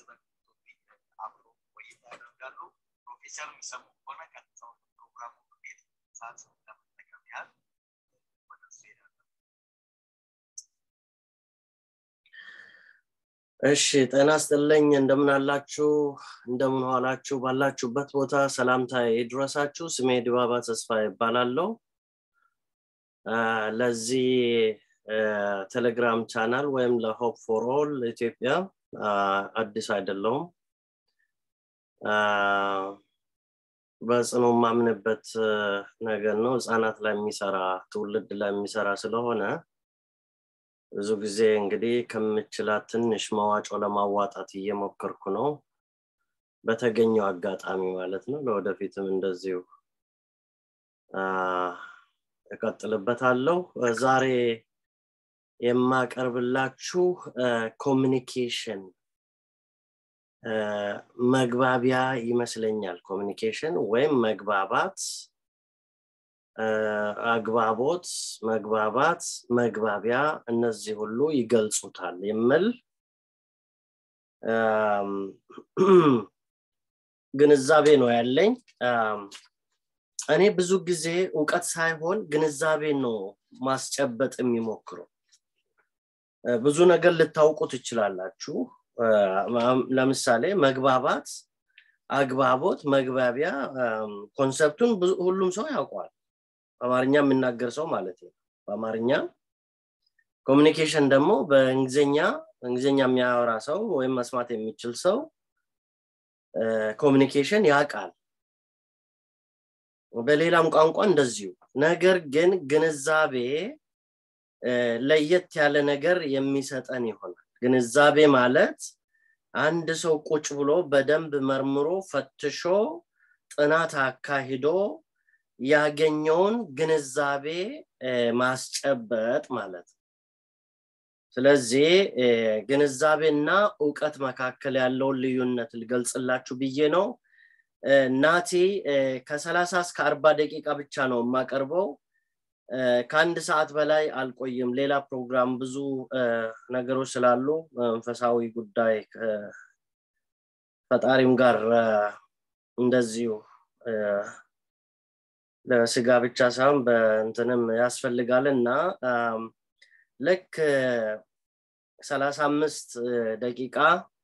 ስለሚቶፒክ አብሮ ቆይታ ያደርጋሉ። ፕሮፌሰር የሚሰሙ ከሆነ ቀጥታው ፕሮግራሙ በሚሄድ ሰዓት ለመጠቀም ያህል ወደ እሱ ሄዳለን። እሺ ጤና ስጥልኝ እንደምን አላችሁ እንደምን ዋላችሁ ባላችሁበት ቦታ ሰላምታ ይድረሳችሁ ስሜ ድባባ ተስፋ ይባላለው ለዚህ ቴሌግራም ቻናል ወይም ለሆፕ ፎር ኦል ኢትዮጵያ አዲስ አይደለውም በጽኑ ማምንበት ነገር ነው ህፃናት ላይ የሚሰራ ትውልድ ላይ የሚሰራ ስለሆነ ብዙ ጊዜ እንግዲህ ከምችላት ትንሽ መዋጮ ለማዋጣት እየሞከርኩ ነው በተገኘው አጋጣሚ ማለት ነው ለወደፊትም እንደዚሁ እቀጥልበታለሁ ዛሬ የማቀርብላችሁ ኮሚኒኬሽን መግባቢያ ይመስለኛል ኮሚኒኬሽን ወይም መግባባት አግባቦት መግባባት መግባቢያ እነዚህ ሁሉ ይገልጹታል የምል ግንዛቤ ነው ያለኝ እኔ ብዙ ጊዜ እውቀት ሳይሆን ግንዛቤ ነው ማስጨበጥ የሚሞክረው ብዙ ነገር ልታውቁ ትችላላችሁ ለምሳሌ መግባባት አግባቦት መግባቢያ ኮንሰፕቱን ሁሉም ሰው ያውቀዋል በአማርኛ የሚናገር ሰው ማለት ነው በአማርኛ ኮሚኒኬሽን ደግሞ በእንግሊዝኛ እንግሊዝኛ የሚያወራ ሰው ወይም መስማት የሚችል ሰው ኮሚኒኬሽን ያውቃል በሌላም ቋንቋ እንደዚሁ ነገር ግን ግንዛቤ ለየት ያለ ነገር የሚሰጠን ይሆናል ግንዛቤ ማለት አንድ ሰው ቁጭ ብሎ በደንብ መርምሮ ፈትሾ ጥናት አካሂዶ ያገኘውን ግንዛቤ ማስጨበጥ ማለት ነው ስለዚህ ግንዛቤና እውቀት መካከል ያለውን ልዩነት ልገልጽላችሁ ብዬ ነው ናቲ ከሰላሳ እስከ አርባ ደቂቃ ብቻ ነው የማቀርበው ከአንድ ሰዓት በላይ አልቆይም ሌላ ፕሮግራም ብዙ ነገሮች ስላሉ መንፈሳዊ ጉዳይ ፈጣሪም ጋር እንደዚሁ ለስጋ ብቻ ሳይሆን በእንትንም ያስፈልጋል እና ልክ ሰላሳ አምስት ደቂቃ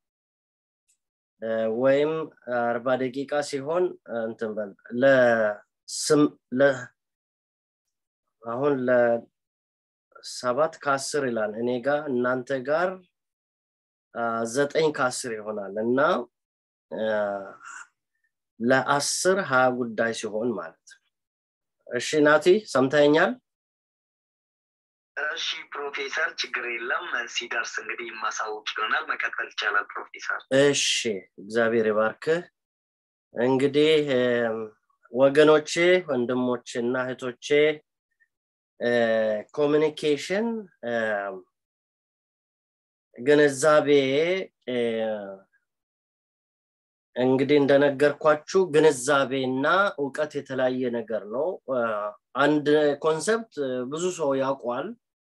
ወይም አርባ ደቂቃ ሲሆን እንትን በል አሁን ለሰባት ከአስር ይላል እኔ ጋር እናንተ ጋር ዘጠኝ ከአስር ይሆናል እና ለአስር ሀያ ጉዳይ ሲሆን ማለት ነው እሺ ናቲ ሰምተኛል እሺ ፕሮፌሰር ችግር የለም ሲደርስ እንግዲህ ማሳወቅ ይሆናል መቀጠል ይቻላል ፕሮፌሰር እሺ እግዚአብሔር ይባርክህ እንግዲህ ወገኖቼ ወንድሞቼ እና እህቶቼ ኮሚኒኬሽን ግንዛቤ እንግዲህ እንደነገርኳችሁ ግንዛቤ እና እውቀት የተለያየ ነገር ነው አንድ ኮንሰፕት ብዙ ሰው ያውቋል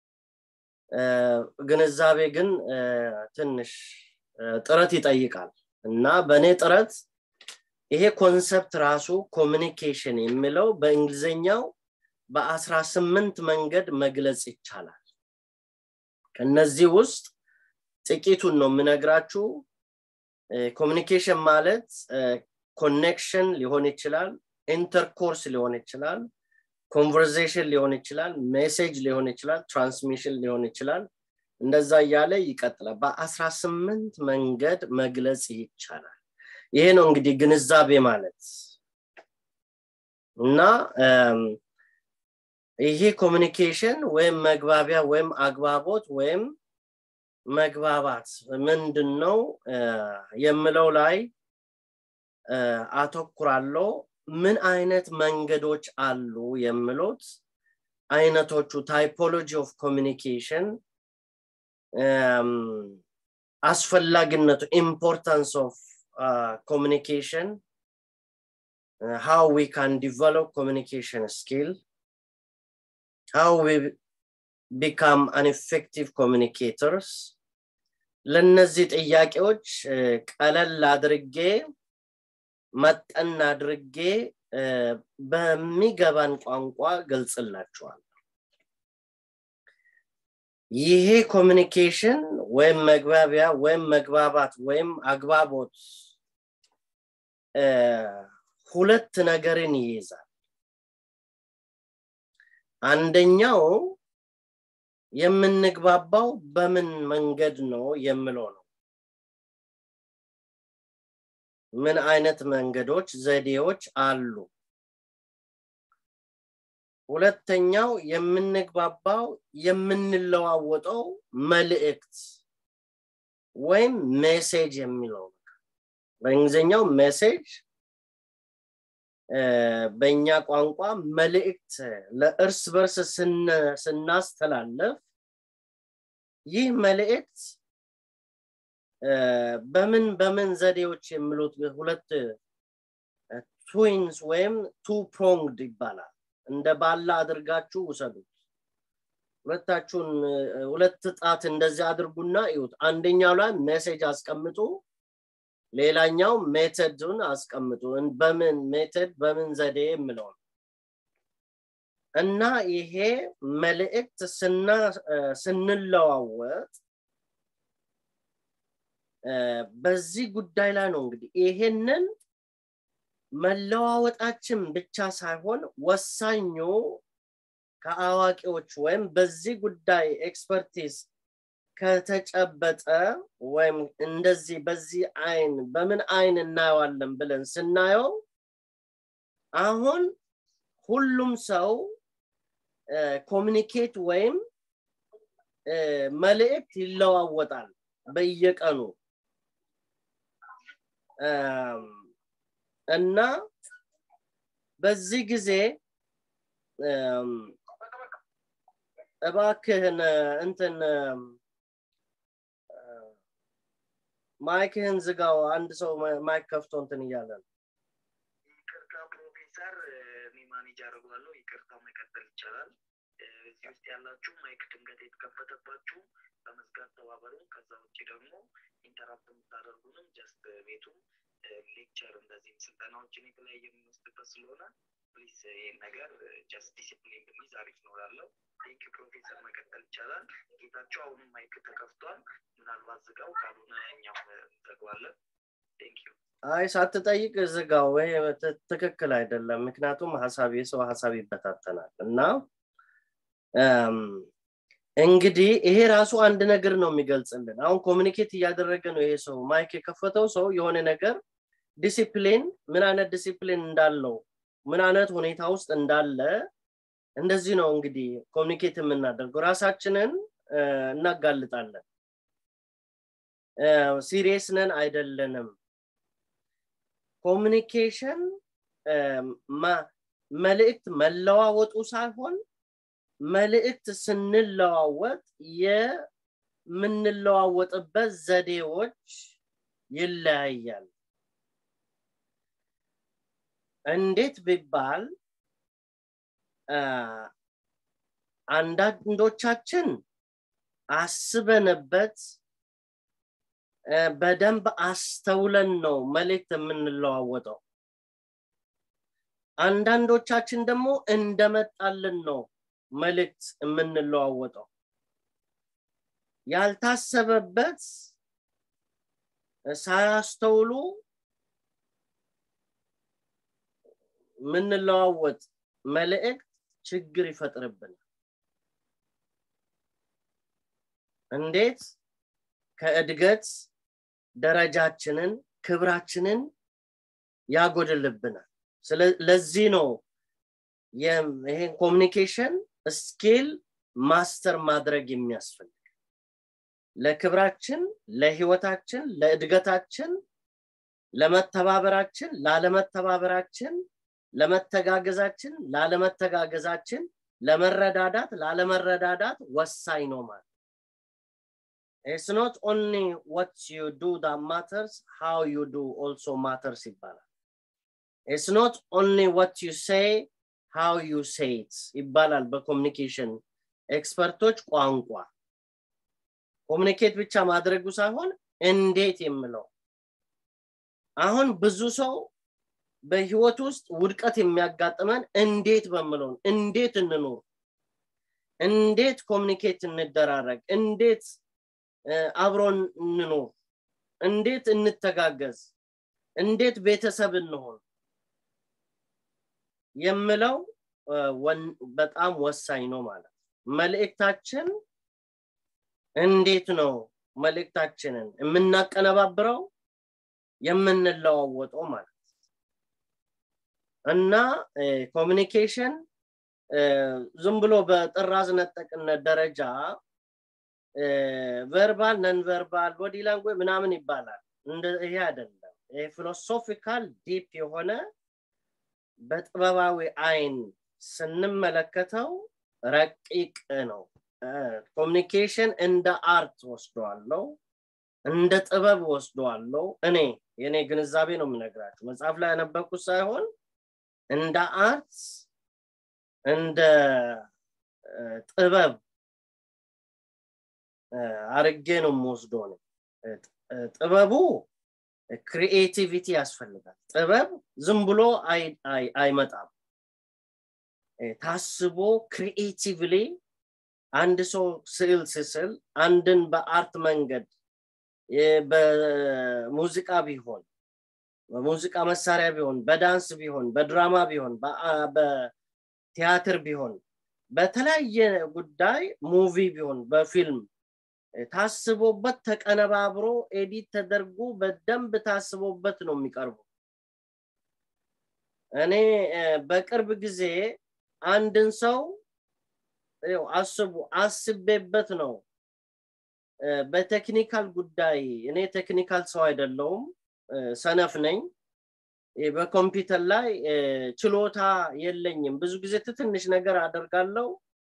ግንዛቤ ግን ትንሽ ጥረት ይጠይቃል እና በእኔ ጥረት ይሄ ኮንሰፕት ራሱ ኮሚኒኬሽን የሚለው በእንግሊዝኛው በአስራ ስምንት መንገድ መግለጽ ይቻላል ከነዚህ ውስጥ ጥቂቱን ነው የምነግራችሁ ኮሚኒኬሽን ማለት ኮኔክሽን ሊሆን ይችላል ኢንተርኮርስ ሊሆን ይችላል ኮንቨርዜሽን ሊሆን ይችላል ሜሴጅ ሊሆን ይችላል ትራንስሚሽን ሊሆን ይችላል እንደዛ እያለ ይቀጥላል በአስራ ስምንት መንገድ መግለጽ ይቻላል ይሄ ነው እንግዲህ ግንዛቤ ማለት እና ይሄ ኮሚኒኬሽን ወይም መግባቢያ ወይም አግባቦት ወይም መግባባት ምንድን ነው የምለው ላይ አተኩራለው ምን አይነት መንገዶች አሉ የምሉት አይነቶቹ ታይፖሎጂ ኦፍ ኮሚኒኬሽን አስፈላጊነቱ ኢምፖርታንስ ኦፍ ኮሚኒኬሽን how we can develop communication skill how we become an effective communicators ለነዚህ ጥያቄዎች ቀለል አድርጌ መጠን አድርጌ በሚገባን ቋንቋ ገልጽላችኋል ይሄ ኮሚኒኬሽን ወይም መግባቢያ ወይም መግባባት ወይም አግባቦት ሁለት ነገርን ይይዛል አንደኛው የምንግባባው በምን መንገድ ነው የምለው ነው ምን አይነት መንገዶች ዘዴዎች አሉ ሁለተኛው የምንግባባው የምንለዋወጠው መልእክት ወይም ሜሴጅ የሚለው በእንግሊዝኛው ሜሴጅ በእኛ ቋንቋ መልእክት ለእርስ በርስ ስናስተላለፍ ይህ መልእክት በምን በምን ዘዴዎች የሚሉት ሁለት ትዊንስ ወይም ቱ ፕሮንግድ ይባላል እንደ ባላ አድርጋችሁ ውሰዱት ሁለታችሁን ሁለት ጣት እንደዚህ አድርጉና ይሁት አንደኛው ላይ ሜሴጅ አስቀምጡ ሌላኛው ሜተድን አስቀምጡ በምን ሜተድ በምን ዘዴ የምለው እና ይሄ መልእክት ስንለዋወጥ በዚህ ጉዳይ ላይ ነው እንግዲህ ይሄንን መለዋወጣችን ብቻ ሳይሆን ወሳኙ ከአዋቂዎች ወይም በዚህ ጉዳይ ኤክስፐርቲስ ከተጨበጠ ወይም እንደዚህ በዚህ አይን በምን አይን እናየዋለን ብለን ስናየው አሁን ሁሉም ሰው ኮሚኒኬት ወይም መልእክት ይለዋወጣል በየቀኑ እና በዚህ ጊዜ እባክህን እንትን ማይክህን ዝጋው አንድ ሰው ማይክ ከፍቶ እንትን እያለ ነው ይቅርታ ፕሮፌሰር እኔ ማኔጅ አደርገዋለሁ ይቅርታ መቀጠል ይቻላል እዚህ ውስጥ ያላችሁ ማይክ ድንገት የተከፈተባችሁ በመዝጋት ተባበሩ ከዛ ውጭ ደግሞ ኢንተራፕት የምታደርጉንም ጀስት ቤቱም ሌክቸር እንደዚህም ስልጠናዎችን የተለያየ የምንወስድበት ስለሆነ ፕሊዝ ይህን ነገር ጀስት ዲሲፕሊን ብንይዝ አሪፍ ኖራለሁ ቴንክ ፕሮፌሰር መቀጠል ይቻላል ጌታቸው አሁንም ማይክ ተከፍቷል ምናልባት ዝጋው ካልሆነ እኛም እንዘግዋለን ቴንክ ዩ አይ ሳትጠይቅ ዝጋው ይሄ ትክክል አይደለም ምክንያቱም ሀሳብ የሰው ሀሳብ ይበታተናል እና እንግዲህ ይሄ ራሱ አንድ ነገር ነው የሚገልጽልን አሁን ኮሚኒኬት እያደረገ ነው ይሄ ሰው ማይክ የከፈተው ሰው የሆነ ነገር ዲሲፕሊን ምን አይነት ዲሲፕሊን እንዳለው ምን አይነት ሁኔታ ውስጥ እንዳለ እንደዚህ ነው እንግዲህ ኮሚኒኬት የምናደርገው ራሳችንን እናጋልጣለን ሲሪየስ ነን አይደለንም ኮሚኒኬሽን መልእክት መለዋወጡ ሳይሆን መልእክት ስንለዋወጥ የምንለዋወጥበት ዘዴዎች ይለያያል እንዴት ቢባል አንዳንዶቻችን አስበንበት በደንብ አስተውለን ነው መልእክት የምንለዋወጠው አንዳንዶቻችን ደግሞ እንደመጣልን ነው መልእክት የምንለዋወጠው ያልታሰበበት ሳያስተውሉ የምንለዋወጥ መልእክት ችግር ይፈጥርብናል እንዴት ከእድገት ደረጃችንን ክብራችንን ያጎድልብናል ለዚህ ነው ይሄን ኮሚኒኬሽን ስኪል ማስተር ማድረግ የሚያስፈልግ ለክብራችን ለህይወታችን ለእድገታችን ለመተባበራችን ላለመተባበራችን ለመተጋገዛችን ላለመተጋገዛችን ለመረዳዳት ላለመረዳዳት ወሳኝ ነው ማለት It's not only what you do that matters, how you do also matters ይባላል። It's not only what you say, how you say it ይባላል በኮሚኒኬሽን ኤክስፐርቶች ቋንቋ። ኮሚኒኬት ብቻ ማድረጉ ሳይሆን እንዴት የምለው አሁን ብዙ ሰው በህይወት ውስጥ ውድቀት የሚያጋጥመን እንዴት በምለውን እንዴት እንኖር እንዴት ኮሚኒኬት እንደራረግ እንዴት አብሮን እንኖር እንዴት እንተጋገዝ እንዴት ቤተሰብ እንሆን የምለው በጣም ወሳኝ ነው ማለት መልእክታችን እንዴት ነው መልእክታችንን የምናቀነባብረው የምንለዋወጠው ማለት እና ኮሚኒኬሽን ዝም ብሎ በጥራዝ ነጠቅነት ደረጃ ቨርባል ነን ቨርባል ቦዲ ላንጉዌጅ ምናምን ይባላል ይሄ አይደለም ይሄ ፊሎሶፊካል ዲፕ የሆነ በጥበባዊ አይን ስንመለከተው ረቂቅ ነው ኮሚኒኬሽን እንደ አርት ወስደዋለው እንደ ጥበብ ወስደዋለው እኔ የኔ ግንዛቤ ነው የምነግራችሁ መጽሐፍ ላይ ያነበኩት ሳይሆን እንደ አርት እንደ ጥበብ አርጌ ነው የምወስዶ ነው ጥበቡ ክሪኤቲቪቲ ያስፈልጋል ጥበብ ዝም ብሎ አይመጣም ታስቦ ክሪኤቲቭሊ አንድ ሰው ስዕል ስስል አንድን በአርት መንገድ በሙዚቃ ቢሆን በሙዚቃ መሳሪያ ቢሆን በዳንስ ቢሆን በድራማ ቢሆን በቲያትር ቢሆን በተለያየ ጉዳይ ሙቪ ቢሆን በፊልም ታስቦበት ተቀነባብሮ ኤዲት ተደርጎ በደንብ ታስቦበት ነው የሚቀርቡ እኔ በቅርብ ጊዜ አንድን ሰው አስቡ አስቤበት ነው በቴክኒካል ጉዳይ እኔ ቴክኒካል ሰው አይደለውም ሰነፍ ነኝ በኮምፒውተር ላይ ችሎታ የለኝም ብዙ ጊዜ ትንሽ ነገር አደርጋለው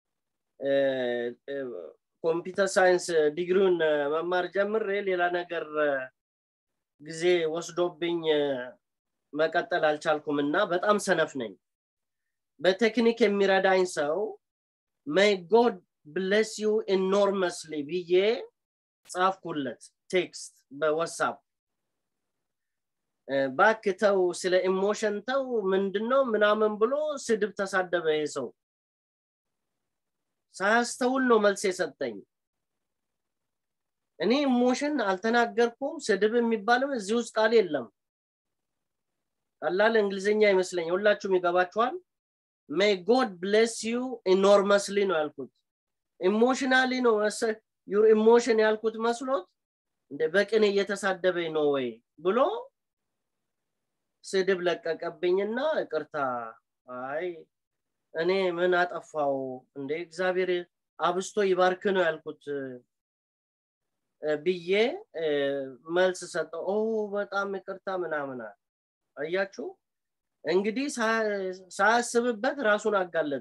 ኮምፒውተር ሳይንስ ዲግሪውን መማር ጀምሬ ሌላ ነገር ጊዜ ወስዶብኝ መቀጠል አልቻልኩም እና በጣም ሰነፍ ነኝ በቴክኒክ የሚረዳኝ ሰው may God bless you enormously ብዬ ጻፍኩለት ቴክስት በዋትሳፕ ባክተው ስለ ኢሞሽን ተው ምንድነው ምናምን ብሎ ስድብ ተሳደበ ይሄ ሰው ሳያስተውል ነው መልስ የሰጠኝ እኔ ኢሞሽን አልተናገርኩም ስድብ የሚባልም እዚህ ውስጥ ቃል የለም ቀላል እንግሊዝኛ ይመስለኝ ሁላችሁም ይገባችኋል ሜይ ጎድ ብሌስ ዩ ኢኖርመስሊ ነው ያልኩት ኢሞሽናሊ ነው ዩር ኢሞሽን ያልኩት መስሎት እንደ በቅን እየተሳደበኝ ነው ወይ ብሎ ስድብ ለቀቀብኝና እቅርታ አይ እኔ ምን አጠፋው እንደ እግዚአብሔር አብስቶ ይባርክ ነው ያልኩት ብዬ መልስ ሰጠው ኦ በጣም ይቅርታ ምናምን አያችሁ እንግዲህ ሳያስብበት ራሱን አጋለጥ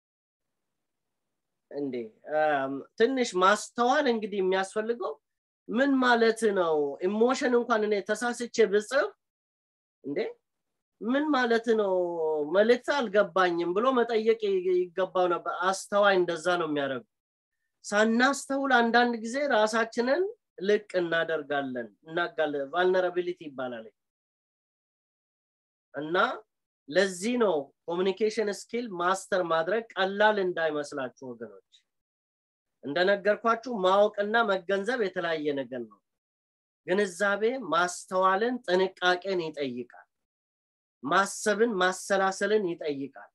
እንዴ ትንሽ ማስተዋል እንግዲህ የሚያስፈልገው ምን ማለት ነው ኢሞሽን እንኳን እኔ ተሳስቼ ብጽፍ እንዴ ምን ማለት ነው መልእክት አልገባኝም ብሎ መጠየቅ ይገባው ነበር አስተዋይ እንደዛ ነው የሚያደርጉ ሳናስተውል አንዳንድ ጊዜ ራሳችንን ልቅ እናደርጋለን እናጋለ ቫልነራቢሊቲ ይባላል እና ለዚህ ነው ኮሚኒኬሽን ስኪል ማስተር ማድረግ ቀላል እንዳይመስላችሁ ወገኖች እንደነገርኳችሁ ማወቅና መገንዘብ የተለያየ ነገር ነው ግንዛቤ ማስተዋልን ጥንቃቄን ይጠይቃል ማሰብን ማሰላሰልን ይጠይቃል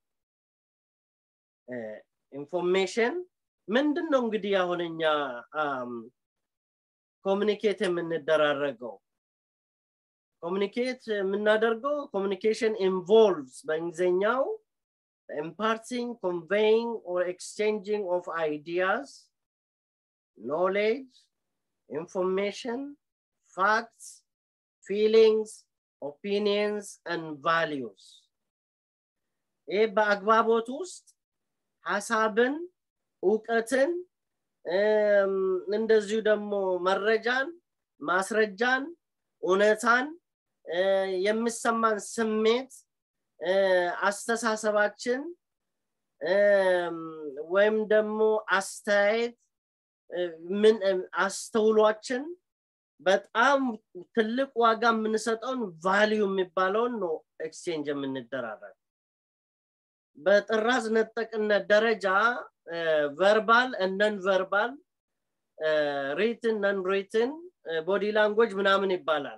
ኢንፎርሜሽን ምንድን ነው እንግዲህ አሁን እኛ ኮሚኒኬት የምንደራረገው ኮሚኒኬት የምናደርገው ኮሚኒኬሽን ኢንቮልቭስ በእንግሊዝኛው imparting conveying or exchanging of ideas knowledge information facts feelings opinions and values ይህ በአግባቦት ውስጥ ሀሳብን እውቀትን እንደዚሁ ደግሞ መረጃን ማስረጃን እውነታን የሚሰማን ስሜት አስተሳሰባችን ወይም ደግሞ አስተያየት ምን አስተውሏችን በጣም ትልቅ ዋጋ የምንሰጠውን ቫሊዩ የሚባለውን ነው ኤክስቼንጅ የምንደራረግ በጥራዝ ነጠቅነት ደረጃ ቨርባል ነን ቨርባል ሪትን ነን ሪትን ቦዲ ላንጉጅ ምናምን ይባላል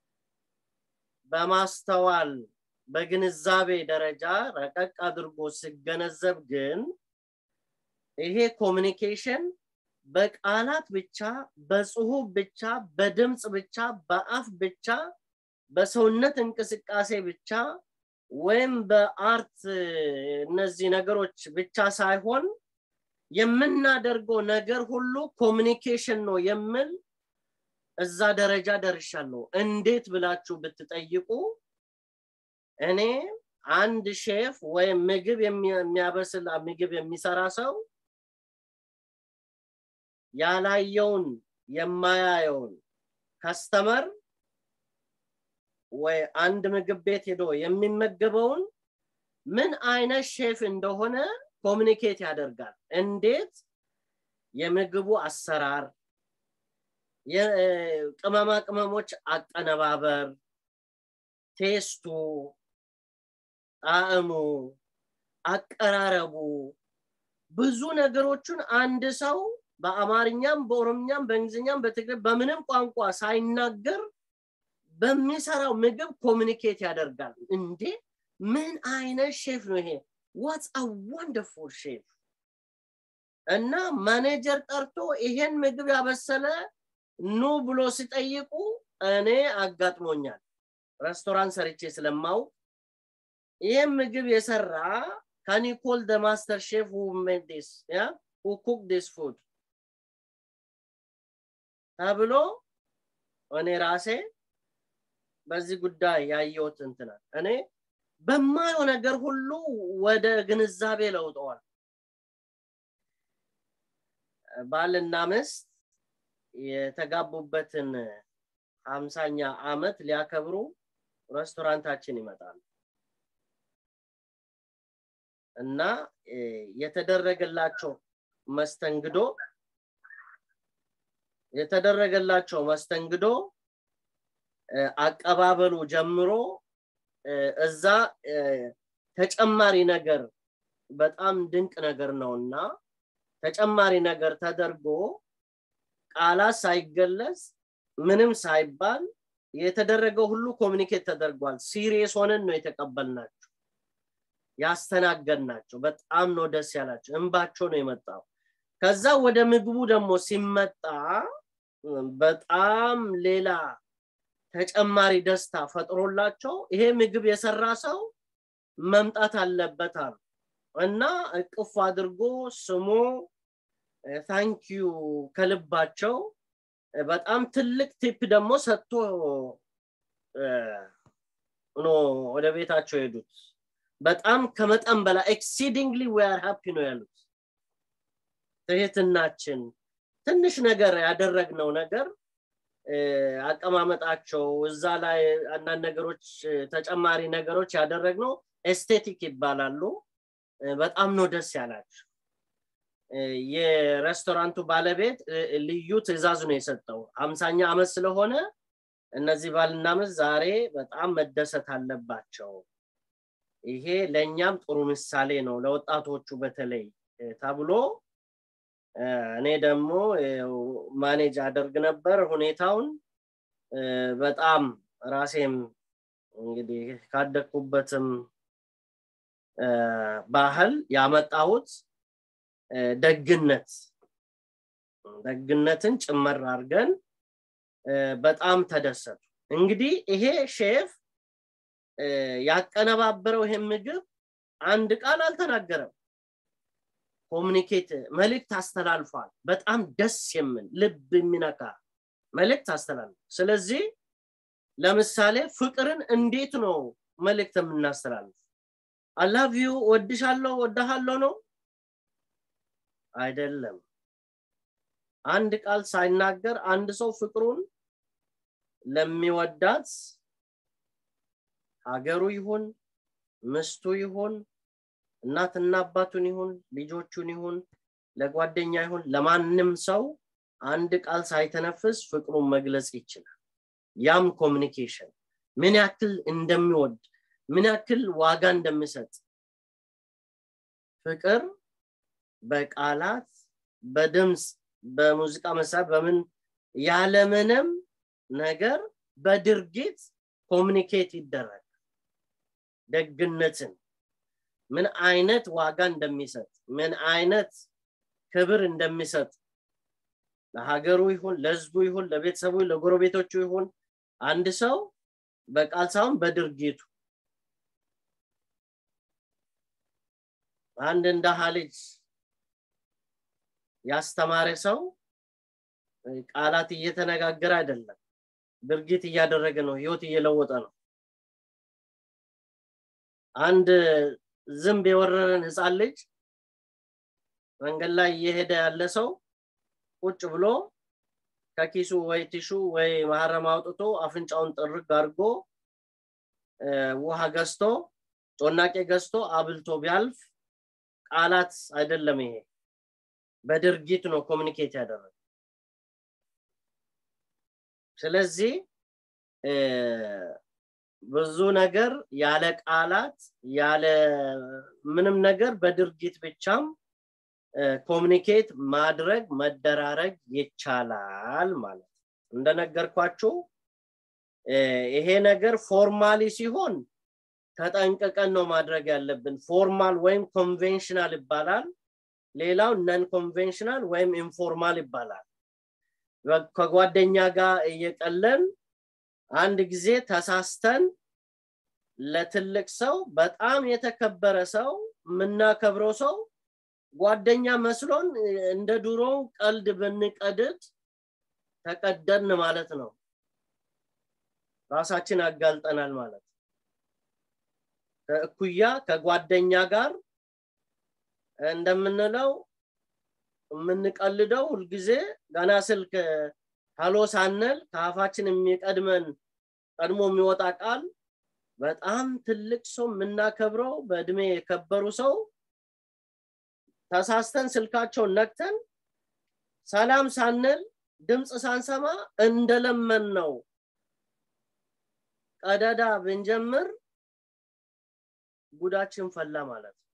በማስተዋል በግንዛቤ ደረጃ ረቀቅ አድርጎ ሲገነዘብ ግን ይሄ ኮሚኒኬሽን በቃላት ብቻ በጽሁፍ ብቻ በድምፅ ብቻ በአፍ ብቻ በሰውነት እንቅስቃሴ ብቻ ወይም በአርት እነዚህ ነገሮች ብቻ ሳይሆን የምናደርገው ነገር ሁሉ ኮሚኒኬሽን ነው የምል እዛ ደረጃ ደርሻለሁ እንዴት ብላችሁ ብትጠይቁ እኔ አንድ ሼፍ ወይም ምግብ የሚያበስል ምግብ የሚሰራ ሰው ያላየውን የማያየውን ከስተመር ወይ አንድ ምግብ ቤት ሄዶ የሚመገበውን ምን አይነት ሼፍ እንደሆነ ኮሚኒኬት ያደርጋል እንዴት የምግቡ አሰራር የቅመማ ቅመሞች አቀነባበር ቴስቱ ጣዕሙ አቀራረቡ ብዙ ነገሮችን አንድ ሰው በአማርኛም በኦሮምኛም በእንግሊዝኛም በትግር በምንም ቋንቋ ሳይናገር በሚሰራው ምግብ ኮሚኒኬት ያደርጋል እንዴ ምን አይነት ሼፍ ነው ይሄ ዋትስ አ ወንደርፉል ሼፍ እና ማኔጀር ጠርቶ ይሄን ምግብ ያበሰለ ኑ ብሎ ሲጠይቁ እኔ አጋጥሞኛል ሬስቶራንት ሰርቼ ስለማው ይህም ምግብ የሰራ ካን ዩ ኮል ደ ማስተር ሼፍ ሁ ሜድ ዲስ ያ ሁ ኩክ ዲስ ፉድ ተብሎ እኔ ራሴ በዚህ ጉዳይ ያየሁት እንትናል እኔ በማየው ነገር ሁሉ ወደ ግንዛቤ ለውጠዋል ባልና ምስት የተጋቡበትን ሀምሳኛ አመት ሊያከብሩ ሬስቶራንታችን ይመጣሉ እና የተደረገላቸው መስተንግዶ የተደረገላቸው መስተንግዶ አቀባበሉ ጀምሮ እዛ ተጨማሪ ነገር በጣም ድንቅ ነገር ነውና ተጨማሪ ነገር ተደርጎ ቃላት ሳይገለጽ ምንም ሳይባል የተደረገው ሁሉ ኮሚኒኬት ተደርጓል ሲሪየስ ሆነን ነው የተቀበልናቸው ያስተናገድናቸው በጣም ነው ደስ ያላቸው እንባቸው ነው የመጣው ከዛ ወደ ምግቡ ደግሞ ሲመጣ በጣም ሌላ ተጨማሪ ደስታ ፈጥሮላቸው ይሄ ምግብ የሰራ ሰው መምጣት አለበት አሉ እና እቅፍ አድርጎ ስሞ ታንኪዩ ከልባቸው በጣም ትልቅ ቲፕ ደግሞ ሰጥቶ ኖ ወደ ቤታቸው ሄዱት በጣም ከመጠን በላይ ኤክሲዲንግሊ ዌር ሃፒ ነው ያሉት ትህትናችን ትንሽ ነገር ያደረግነው ነገር አቀማመጣቸው እዛ ላይ አንዳንድ ነገሮች ተጨማሪ ነገሮች ያደረግነው ኤስቴቲክ ይባላሉ በጣም ነው ደስ ያላቸው የሬስቶራንቱ ባለቤት ልዩ ትእዛዝ ነው የሰጠው አምሳኛ አመት ስለሆነ እነዚህ ባልና ምስ ዛሬ በጣም መደሰት አለባቸው ይሄ ለእኛም ጥሩ ምሳሌ ነው ለወጣቶቹ በተለይ ተብሎ እኔ ደግሞ ማኔጅ አደርግ ነበር ሁኔታውን በጣም ራሴም እንግዲህ ካደግኩበትም ባህል ያመጣሁት ደግነት ደግነትን ጭመር አድርገን በጣም ተደሰቱ እንግዲህ ይሄ ሼፍ ያቀነባበረው ይሄን ምግብ አንድ ቃል አልተናገረም ኮሚኒኬት መልእክት አስተላልፏል በጣም ደስ የምን ልብ የሚነካ መልእክት አስተላልፏል ስለዚህ ለምሳሌ ፍቅርን እንዴት ነው መልእክት የምናስተላልፍ አላቪዩ ወድሻለሁ ወዳሃለሁ ነው አይደለም አንድ ቃል ሳይናገር አንድ ሰው ፍቅሩን ለሚወዳት ሀገሩ ይሁን ምስቱ ይሁን እናትና አባቱን ይሁን ልጆቹን ይሁን ለጓደኛ ይሁን ለማንም ሰው አንድ ቃል ሳይተነፍስ ፍቅሩን መግለጽ ይችላል ያም ኮሚኒኬሽን ምን ያክል እንደሚወድ ምን ያክል ዋጋ እንደሚሰጥ ፍቅር በቃላት በድምፅ በሙዚቃ መሳሪያ በምን ያለምንም ነገር በድርጊት ኮሚኒኬት ይደረግ ደግነትን ምን አይነት ዋጋ እንደሚሰጥ ምን አይነት ክብር እንደሚሰጥ ለሀገሩ ይሁን ለህዝቡ ይሁን ለቤተሰቡ ለጎረቤቶቹ ይሁን አንድ ሰው በቃል ሳይሆን በድርጊቱ አንድ እንደሃ ልጅ ያስተማረ ሰው ቃላት እየተነጋገረ አይደለም ድርጊት እያደረገ ነው ህይወት እየለወጠ ነው አንድ ዝንብ የወረረን ህፃን ልጅ መንገድ ላይ እየሄደ ያለ ሰው ቁጭ ብሎ ከኪሱ ወይ ቲሹ ወይ ማህረም አውጥቶ አፍንጫውን ጥርግ አድርጎ ውሃ ገዝቶ ጮናቄ ገዝቶ አብልቶ ቢያልፍ ቃላት አይደለም ይሄ በድርጊት ነው ኮሚኒኬት ያደረገ ስለዚህ ብዙ ነገር ያለ ቃላት ያለ ምንም ነገር በድርጊት ብቻም ኮሚኒኬት ማድረግ መደራረግ ይቻላል ማለት እንደነገርኳችሁ ይሄ ነገር ፎርማሊ ሲሆን ተጠንቅቀን ነው ማድረግ ያለብን ፎርማል ወይም ኮንቬንሽናል ይባላል ሌላው ነን ኮንቬንሽናል ወይም ኢንፎርማል ይባላል ከጓደኛ ጋር እየቀለን አንድ ጊዜ ተሳስተን ለትልቅ ሰው በጣም የተከበረ ሰው የምናከብረው ሰው ጓደኛ መስሎን እንደ ድሮ ቀልድ ብንቀድድ ተቀደድን ማለት ነው ራሳችን አጋልጠናል ማለት ከእኩያ ከጓደኛ ጋር እንደምንለው የምንቀልደው ሁልጊዜ ገና ስልክ ሀሎ ሳንል ከአፋችን የሚቀድመን ቀድሞ የሚወጣ ቃል በጣም ትልቅ ሰው የምናከብረው በእድሜ የከበሩ ሰው ተሳስተን ስልካቸውን ነክተን ሰላም ሳንል ድምፅ ሳንሰማ እንደለመን ነው ቀደዳ ብንጀምር ጉዳችን ፈላ ማለት ነው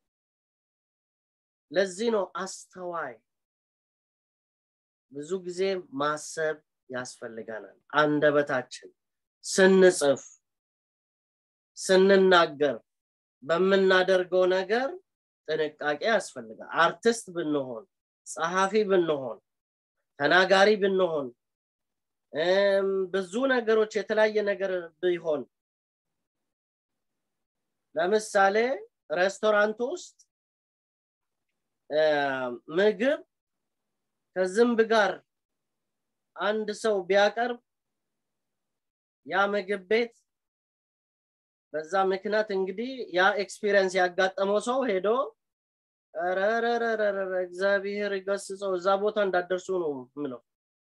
ለዚህ ነው አስተዋይ ብዙ ጊዜ ማሰብ ያስፈልገናል አንደበታችን ስንጽፍ ስንናገር በምናደርገው ነገር ጥንቃቄ ያስፈልጋል አርቲስት ብንሆን ጸሐፊ ብንሆን ተናጋሪ ብንሆን ብዙ ነገሮች የተለያየ ነገር ቢሆን ለምሳሌ ሬስቶራንት ውስጥ ምግብ ከዝንብ ጋር አንድ ሰው ቢያቀርብ ያ ምግብ ቤት በዛ ምክንያት እንግዲህ ያ ኤክስፒሪየንስ ያጋጠመው ሰው ሄዶ ረረረረረ እግዚአብሔር ይገስጸው እዛ ቦታ እንዳደርሱ ነው ምለው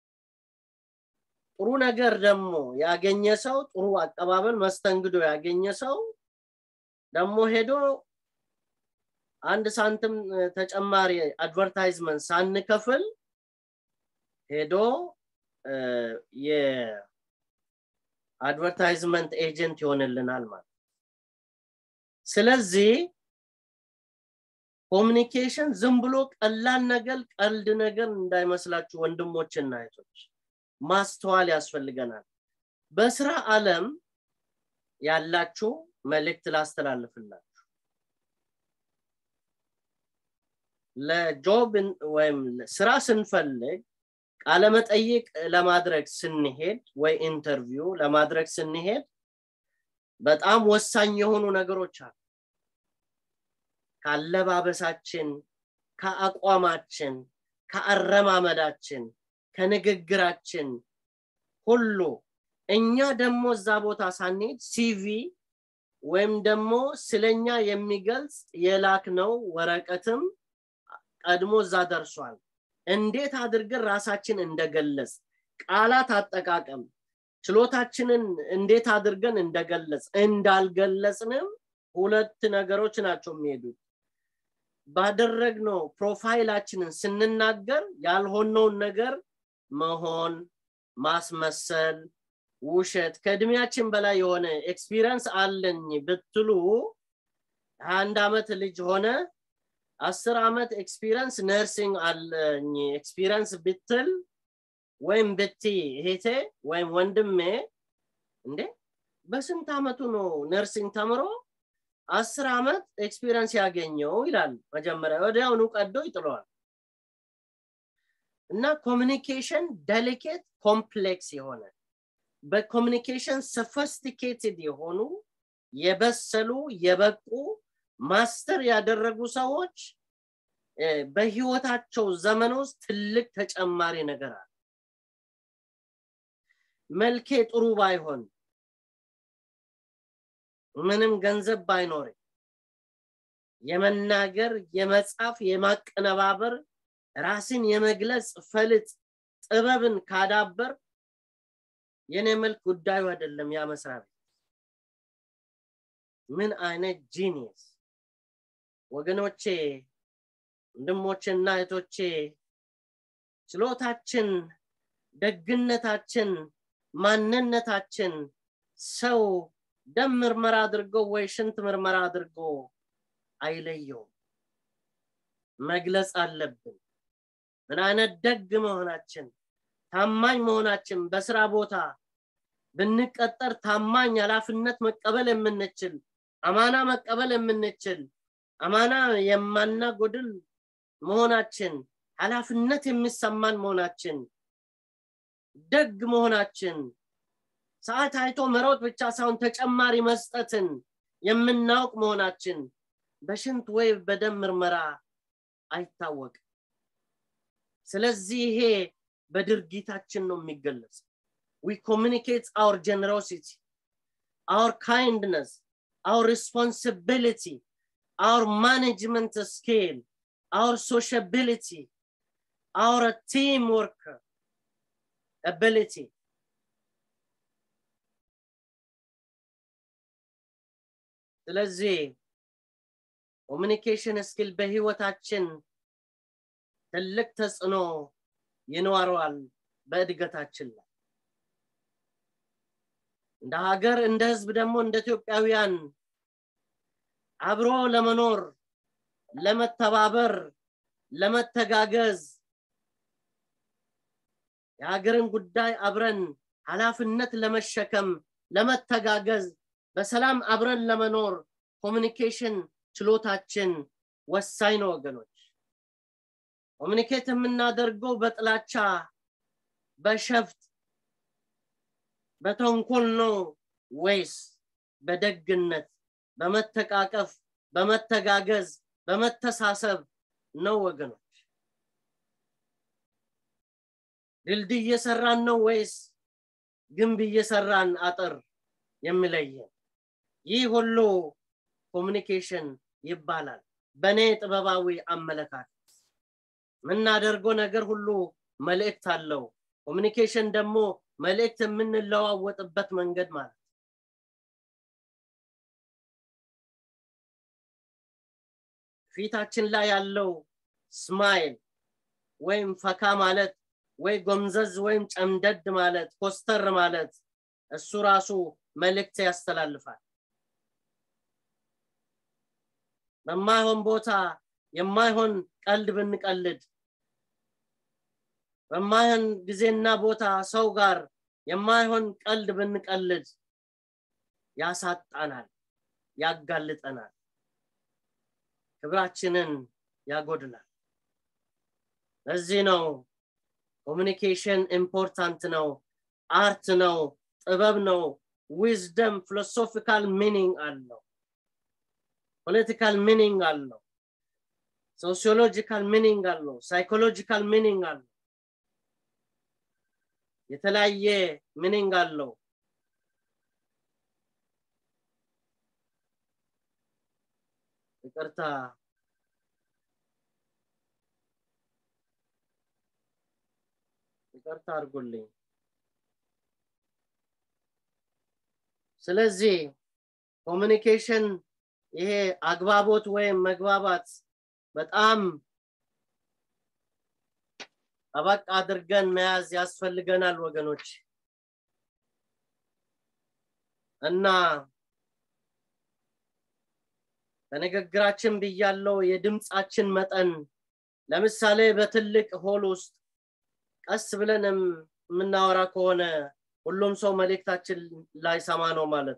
ጥሩ ነገር ደግሞ ያገኘ ሰው ጥሩ አቀባበል መስተንግዶ ያገኘ ሰው ደግሞ ሄዶ አንድ ሳንትም ተጨማሪ አድቨርታይዝመንት ሳንከፍል ሄዶ የአድቨርታይዝመንት ኤጀንት ይሆንልናል ማለት ስለዚህ ኮሚኒኬሽን ዝም ብሎ ቀላል ነገር ቀልድ ነገር እንዳይመስላችሁ ወንድሞችና እህቶች ማስተዋል ያስፈልገናል በስራ አለም ያላችሁ መልእክት ላስተላልፍላችሁ ለጆብ ወይም ስራ ስንፈልግ ቃለመጠይቅ ለማድረግ ስንሄድ ወይ ኢንተርቪው ለማድረግ ስንሄድ በጣም ወሳኝ የሆኑ ነገሮች አሉ ከአለባበሳችን ከአቋማችን ከአረማመዳችን ከንግግራችን ሁሉ እኛ ደግሞ እዛ ቦታ ሳንሄድ ሲቪ ወይም ደግሞ ስለኛ የሚገልጽ የላክ ነው ወረቀትም ቀድሞ እዛ ደርሷል እንዴት አድርገን ራሳችን እንደገለጽ ቃላት አጠቃቀም ችሎታችንን እንዴት አድርገን እንደገለጽ እንዳልገለጽንም ሁለት ነገሮች ናቸው የሚሄዱት ባደረግነው ፕሮፋይላችንን ስንናገር ያልሆነውን ነገር መሆን ማስመሰል ውሸት ከእድሜያችን በላይ የሆነ ኤክስፒሪንስ አለኝ ብትሉ አንድ አመት ልጅ ሆነ አስር አመት ኤክስፒሪንስ ነርሲንግ አለኝ ኤክስፒሪንስ ብትል ወይም ብቲ እህቴ ወይም ወንድሜ እንዴ በስንት አመቱ ነው ነርሲንግ ተምሮ አስር አመት ኤክስፒሪንስ ያገኘው ይላል መጀመሪያ ወዲያውኑ ቀዶ ይጥለዋል እና ኮሚኒኬሽን ዴሊኬት ኮምፕሌክስ የሆነ በኮሚኒኬሽን ሶፊስቲኬትድ የሆኑ የበሰሉ የበቁ ማስተር ያደረጉ ሰዎች በህይወታቸው ዘመን ውስጥ ትልቅ ተጨማሪ ነገር አለ መልኬ ጥሩ ባይሆን ምንም ገንዘብ ባይኖር የመናገር የመጻፍ የማቀነባበር ራስን የመግለጽ ፈልጥ ጥበብን ካዳበር የኔ መልክ ጉዳዩ አይደለም ያ መስሪያ ቤት ምን አይነት ጂኒየስ ወገኖቼ ወንድሞቼና እህቶቼ ችሎታችን ደግነታችን ማንነታችን ሰው ደም ምርመራ አድርጎ ወይ ሽንት ምርመራ አድርጎ አይለየውም መግለጽ አለብን ምን አይነት ደግ መሆናችን ታማኝ መሆናችን በስራ ቦታ ብንቀጠር ታማኝ ኃላፊነት መቀበል የምንችል አማና መቀበል የምንችል አማና የማናጎድል መሆናችን ኃላፊነት የሚሰማን መሆናችን ደግ መሆናችን ሰዓት አይቶ መሮጥ ብቻ ሳይሆን ተጨማሪ መስጠትን የምናውቅ መሆናችን በሽንት ወይ በደም ምርመራ አይታወቅም ስለዚህ ይሄ በድርጊታችን ነው የሚገለጽ we communicate our generosity our kindness our responsibility our management skill our sociability our teamwork ability ስለዚህ ኮሚኒኬሽን ስኪል በህይወታችን ትልቅ ተጽዕኖ ይኖረዋል በእድገታችን ላይ እንደ ሀገር እንደ ህዝብ ደግሞ እንደ ኢትዮጵያውያን አብሮ ለመኖር ለመተባበር ለመተጋገዝ የሀገርን ጉዳይ አብረን ኃላፊነት ለመሸከም ለመተጋገዝ በሰላም አብረን ለመኖር ኮሚኒኬሽን ችሎታችን ወሳኝ ነው ወገኖች ኮሚኒኬት የምናደርገው በጥላቻ በሸፍት በተንኮል ነው ወይስ በደግነት በመተቃቀፍ በመተጋገዝ በመተሳሰብ ነው ወገኖች ድልድይ እየሰራን ነው ወይስ ግንብ እየሰራን አጥር የሚለየን ይህ ሁሉ ኮሚኒኬሽን ይባላል በእኔ ጥበባዊ አመለካከት የምናደርገው ነገር ሁሉ መልእክት አለው ኮሚኒኬሽን ደግሞ መልእክት የምንለዋወጥበት መንገድ ማለት ፊታችን ላይ ያለው ስማይል ወይም ፈካ ማለት ወይ ጎምዘዝ ወይም ጨምደድ ማለት ኮስተር ማለት እሱ ራሱ መልእክት ያስተላልፋል በማይሆን ቦታ የማይሆን ቀልድ ብንቀልድ በማይሆን ጊዜና ቦታ ሰው ጋር የማይሆን ቀልድ ብንቀልድ ያሳጣናል ያጋልጠናል ክብራችንን ያጎድላል ለዚህ ነው ኮሚኒኬሽን ኢምፖርታንት ነው አርት ነው ጥበብ ነው ዊዝደም ፊሎሶፊካል ሚኒንግ አለው ፖለቲካል ሚኒንግ አለው ሶሲዮሎጂካል ሚኒንግ አለው ሳይኮሎጂካል ሚኒንግ አለው የተለያየ ሚኒንግ አለው ይቅርታ ይቅርታ አድርጉልኝ ስለዚህ ኮሚኒኬሽን ይሄ አግባቦት ወይም መግባባት በጣም ጠበቅ አድርገን መያዝ ያስፈልገናል ወገኖች እና በንግግራችን ብያለው የድምፃችን መጠን ለምሳሌ በትልቅ ሆል ውስጥ ቀስ ብለን የምናወራ ከሆነ ሁሉም ሰው መልእክታችን ላይሰማ ነው ማለት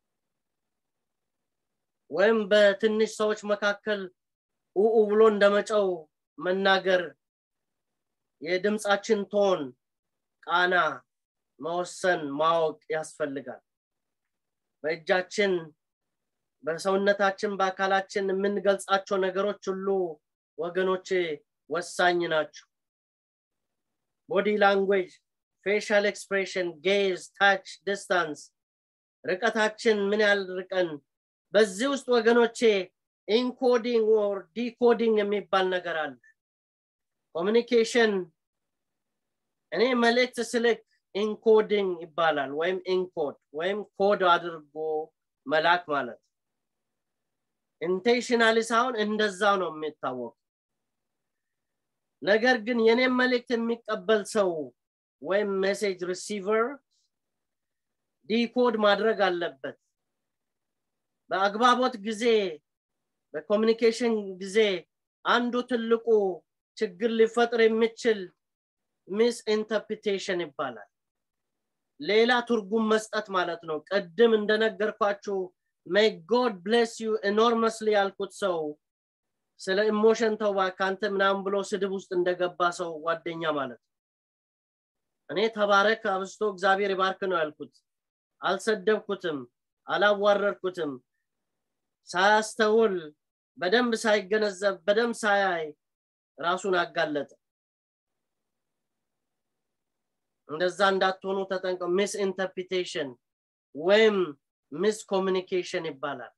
ወይም በትንሽ ሰዎች መካከል ኡኡ ብሎ እንደመጨው መናገር የድምፃችን ቶን ቃና መወሰን ማወቅ ያስፈልጋል በእጃችን በሰውነታችን በአካላችን የምንገልጻቸው ነገሮች ሁሉ ወገኖቼ ወሳኝ ናቸው ቦዲ ላንጉዌጅ ፌሻል ኤክስፕሬሽን ጌዝ ታች ዲስታንስ ርቀታችን ምን ያህል ርቀን በዚህ ውስጥ ወገኖቼ ኢንኮዲንግ ኦር ዲኮዲንግ የሚባል ነገር አለ ኮሚኒኬሽን እኔ መልእክት ስልክ ኢንኮዲንግ ይባላል ወይም ኢንኮድ ወይም ኮድ አድርጎ መላክ ማለት ኢንቴንሽናሊ ሳይሆን እንደዛው ነው የሚታወቅ ነገር ግን የኔም መልእክት የሚቀበል ሰው ወይም ሜሴጅ ሪሲቨር ዲኮድ ማድረግ አለበት በአግባቦት ጊዜ በኮሚኒኬሽን ጊዜ አንዱ ትልቁ ችግር ሊፈጥር የሚችል ሚስ ኢንተርፕሪቴሽን ይባላል ሌላ ትርጉም መስጠት ማለት ነው ቅድም እንደነገርኳችሁ ሜይ ጎድ ብሌስ ዩ ኤኖርመስሊ ያልኩት ሰው ስለ ኢሞሽን ተው ከአንተ ምናምን ብሎ ስድብ ውስጥ እንደገባ ሰው ጓደኛ ማለት እኔ ተባረክ አብስቶ እግዚአብሔር ይባርክ ነው ያልኩት አልሰደብኩትም አላዋረድኩትም ሳያስተውል በደንብ ሳይገነዘብ በደንብ ሳያይ ራሱን አጋለጠ እንደዛ እንዳትሆኑ ተጠንቀው ሚስ ኢንተርፕሪቴሽን ወይም ሚስ ኮሚኒኬሽን ይባላል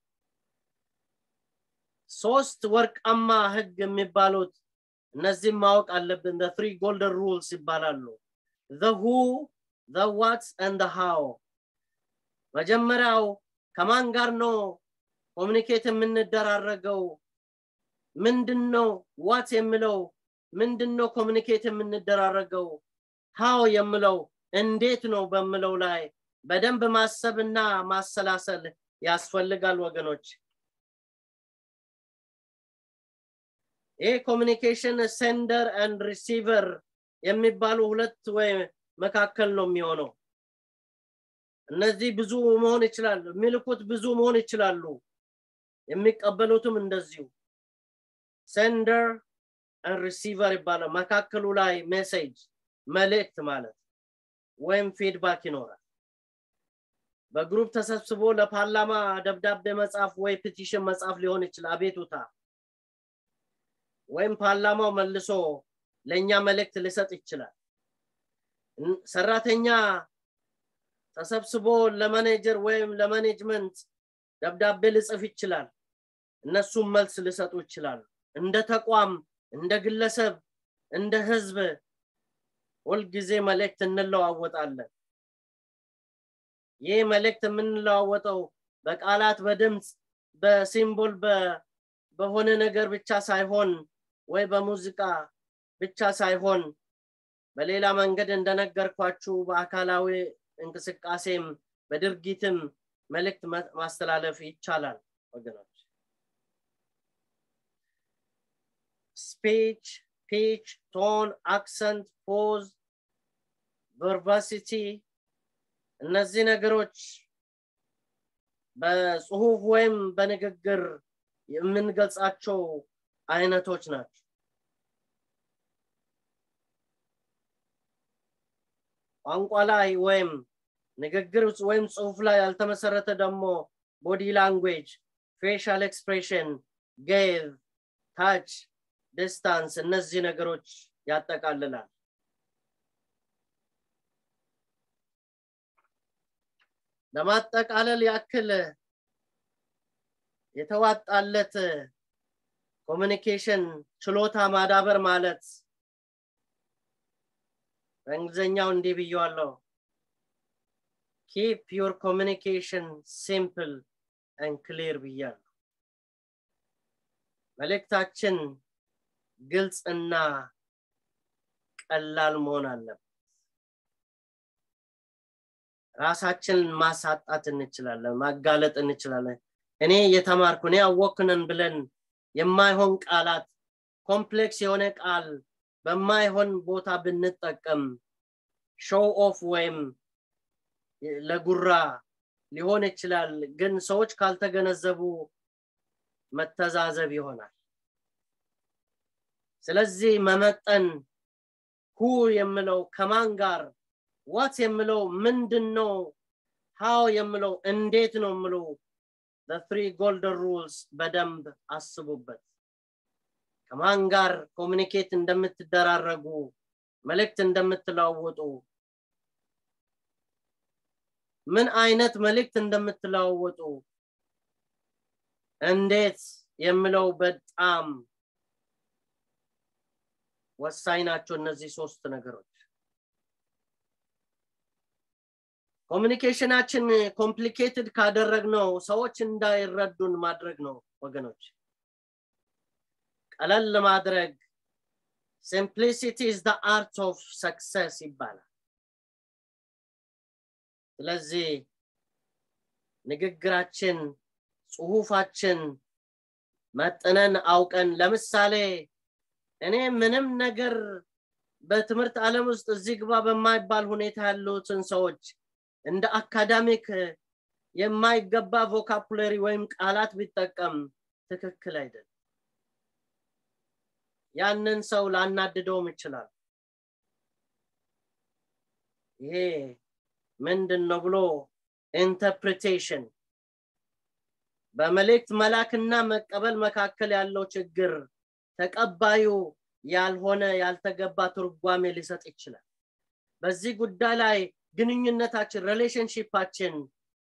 ሶስት ወርቃማ ህግ የሚባሉት እነዚህም ማወቅ አለብን ትሪ ጎልደን ሩልስ ይባላሉ the who the what and the how መጀመሪያው ከማን ጋር ነው ኮሚኒኬት የምንደራረገው ምንድን ነው ዋት የምለው ምንድን ነው ኮሚኒኬት የምንደራረገው ሃው የምለው እንዴት ነው በምለው ላይ በደንብ ማሰብና ማሰላሰል ያስፈልጋል ወገኖች ይህ ኮሚኒኬሽን ሴንደር አንድ ሪሲቨር የሚባሉ ሁለት ወይ መካከል ነው የሚሆነው እነዚህ ብዙ መሆን ይችላሉ የሚልኩት ብዙ መሆን ይችላሉ የሚቀበሉትም እንደዚሁ ሴንደር ሪሲቨር ይባላል መካከሉ ላይ ሜሴጅ መልእክት ማለት ወይም ፊድባክ ይኖራል በግሩፕ ተሰብስቦ ለፓርላማ ደብዳቤ መጻፍ ወይ ፒቲሽን መጻፍ ሊሆን ይችላል አቤቱታ ወይም ፓርላማው መልሶ ለእኛ መልእክት ሊሰጥ ይችላል ሰራተኛ ተሰብስቦ ለማኔጀር ወይም ለማኔጅመንት ደብዳቤ ልጽፍ ይችላል እነሱም መልስ ሊሰጡ ይችላሉ እንደ ተቋም እንደ ግለሰብ እንደ ህዝብ ሁልጊዜ መልእክት እንለዋወጣለን ይህ መልእክት የምንለዋወጠው በቃላት በድምፅ በሲምቦል በሆነ ነገር ብቻ ሳይሆን ወይ በሙዚቃ ብቻ ሳይሆን በሌላ መንገድ እንደነገርኳችሁ በአካላዊ እንቅስቃሴም በድርጊትም መልእክት ማስተላለፍ ይቻላል ወገኖች ስፒች ፒች ቶን አክሰንት ፖዝ ቨርባሲቲ እነዚህ ነገሮች በጽሁፍ ወይም በንግግር የምንገልጻቸው አይነቶች ናቸው ቋንቋ ላይ ወይም ንግግር ወይም ጽሁፍ ላይ ያልተመሰረተ ደግሞ ቦዲ ላንጉዌጅ ፌሻል ኤክስፕሬሽን ጌቭ ታች ዲስታንስ እነዚህ ነገሮች ያጠቃልላል ለማጠቃለል ያክል የተዋጣለት ኮሚኒኬሽን ችሎታ ማዳበር ማለት በእንግሊዝኛው እንዲህ ብየዋለሁ ኪፕ ዮር ኮሚኒኬሽን ሲምፕል ን ክሊር ብያለሁ መልእክታችን ግልጽና ቀላል መሆን አለበት ራሳችንን ማሳጣት እንችላለን ማጋለጥ እንችላለን እኔ የተማርኩ እኔ አወክንን ብለን የማይሆን ቃላት ኮምፕሌክስ የሆነ ቃል በማይሆን ቦታ ብንጠቀም ሾው ኦፍ ወይም ለጉራ ሊሆን ይችላል ግን ሰዎች ካልተገነዘቡ መተዛዘብ ይሆናል ስለዚህ መመጠን ሁ የምለው ከማን ጋር ዋት የምለው ምንድን ነው ሃው የምለው እንዴት ነው የምለው ትሪ ጎልደን ሩልስ በደንብ አስቡበት ከማን ጋር ኮሚኒኬት እንደምትደራረጉ መልእክት እንደምትለዋወጡ ምን አይነት መልእክት እንደምትለዋወጡ እንዴት የምለው በጣም ወሳኝ ናቸው እነዚህ ሶስት ነገሮች ኮሚኒኬሽናችን ኮምፕሊኬትድ ካደረግነው ሰዎች እንዳይረዱን ማድረግ ነው ወገኖች ቀለል ማድረግ ሲምፕሊሲቲ is the art of success ይባላል ስለዚህ ንግግራችን ጽሁፋችን መጥነን አውቀን ለምሳሌ እኔ ምንም ነገር በትምህርት ዓለም ውስጥ እዚህ ግባ በማይባል ሁኔታ ያሉትን ሰዎች እንደ አካዳሚክ የማይገባ ቮካፑለሪ ወይም ቃላት ቢጠቀም ትክክል አይደለም ያንን ሰው ላናድደውም ይችላል ይሄ ምንድን ነው ብሎ ኢንተርፕሪቴሽን በመልእክት መላክና መቀበል መካከል ያለው ችግር ተቀባዩ ያልሆነ ያልተገባ ትርጓሜ ሊሰጥ ይችላል በዚህ ጉዳይ ላይ ግንኙነታችን ሪሌሽንሽፓችን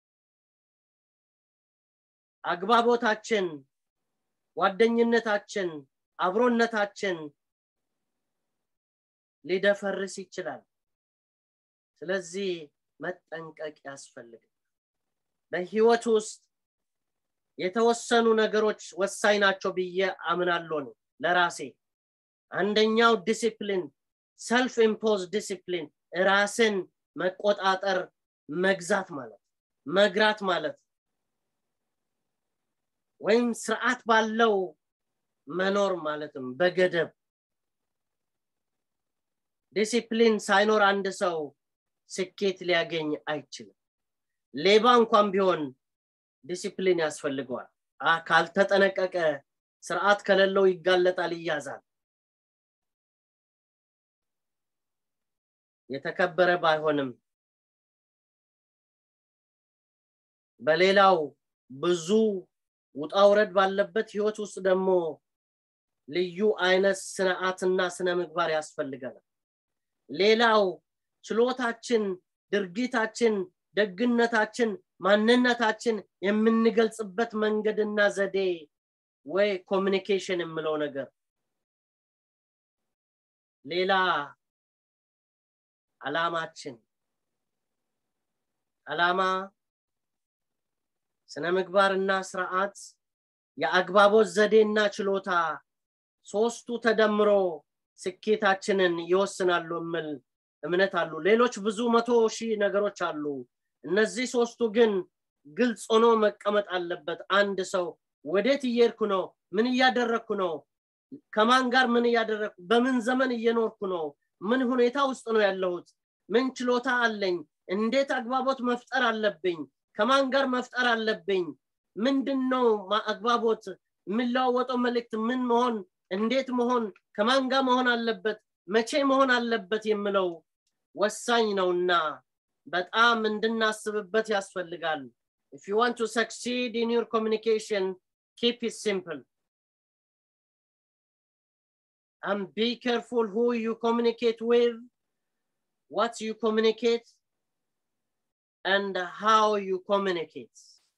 አግባቦታችን ጓደኝነታችን አብሮነታችን ሊደፈርስ ይችላል ስለዚህ መጠንቀቅ ያስፈልጋል በህይወት ውስጥ የተወሰኑ ነገሮች ወሳኝ ናቸው ብዬ አምናለሁ ነው ለራሴ አንደኛው ዲሲፕሊን ሰልፍ ኢምፖዝ ዲሲፕሊን ራስን መቆጣጠር መግዛት ማለት መግራት ማለት ወይም ስርዓት ባለው መኖር ማለትም በገደብ ዲሲፕሊን ሳይኖር አንድ ሰው ስኬት ሊያገኝ አይችልም ሌባ እንኳን ቢሆን ዲሲፕሊን ያስፈልገዋል ካልተጠነቀቀ ስርዓት ከሌለው ይጋለጣል ይያዛል የተከበረ ባይሆንም በሌላው ብዙ ውጣውረድ ባለበት ህይወት ውስጥ ደግሞ ልዩ አይነት ስርዓትና ስነ ምግባር ያስፈልገናል ሌላው ችሎታችን ድርጊታችን ደግነታችን ማንነታችን የምንገልጽበት መንገድና ዘዴ ወይ ኮሚኒኬሽን የምለው ነገር ሌላ አላማችን አላማ ስነ ምግባርና ስርዓት የአግባቦት ዘዴና ችሎታ ሶስቱ ተደምሮ ስኬታችንን ይወስናሉ የምል እምነት አሉ ሌሎች ብዙ መቶ ሺህ ነገሮች አሉ እነዚህ ሶስቱ ግን ግልጽ ሆኖ መቀመጥ አለበት አንድ ሰው ወዴት እየሄድኩ ነው ምን እያደረግኩ ነው ከማን ጋር ምን እያደረግኩ በምን ዘመን እየኖርኩ ነው ምን ሁኔታ ውስጥ ነው ያለሁት ምን ችሎታ አለኝ እንዴት አግባቦት መፍጠር አለብኝ ከማን ጋር መፍጠር አለብኝ ምንድን ነው አግባቦት የሚለዋወጠው መልእክት ምን መሆን እንዴት መሆን ከማን ጋር መሆን አለበት መቼ መሆን አለበት የምለው ወሳኝ ነውና በጣም እንድናስብበት ያስፈልጋል if you want to succeed in your communication keep it simple and be careful who you communicate with what you communicate and how you communicate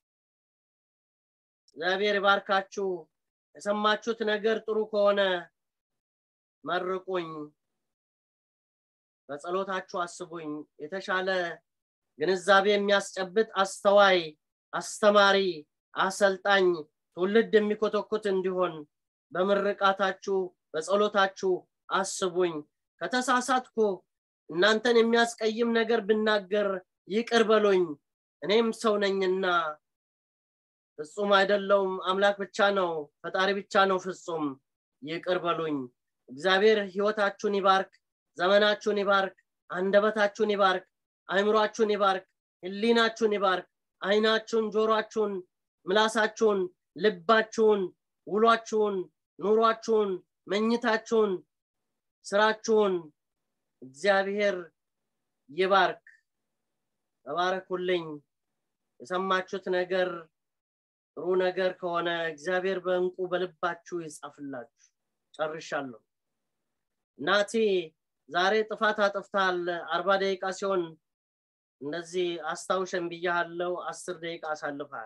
እግዚአብሔር ባርካችሁ የሰማችሁት ነገር ጥሩ ከሆነ መርቁኝ በጸሎታችሁ አስቡኝ የተሻለ ግንዛቤ የሚያስጨብጥ አስተዋይ አስተማሪ አሰልጣኝ ትውልድ የሚኮተኩት እንዲሆን በምርቃታችሁ በጸሎታችሁ አስቡኝ ከተሳሳትኩ እናንተን የሚያስቀይም ነገር ብናገር ይቅር በሉኝ እኔም ሰው ነኝና ፍጹም አይደለውም አምላክ ብቻ ነው ፈጣሪ ብቻ ነው ፍጹም ይቅር በሉኝ እግዚአብሔር ህይወታችሁን ይባርክ ዘመናችሁን ይባርክ አንደበታችሁን ይባርክ አይምሯችሁን ይባርክ ህሊናችሁን ይባርክ አይናችሁን ጆሮአችሁን ምላሳችሁን ልባችሁን ውሏችሁን ኑሯችሁን መኝታችሁን ስራችሁን እግዚአብሔር ይባርክ ተባረኩልኝ የሰማችሁት ነገር ጥሩ ነገር ከሆነ እግዚአብሔር በእንቁ በልባችሁ ይጻፍላችሁ ጨርሻለሁ ናቲ ዛሬ ጥፋት አጥፍታል አርባ ደቂቃ ሲሆን እንደዚህ አስታውሸን ብያለው አስር ደቂቃ አሳልፋል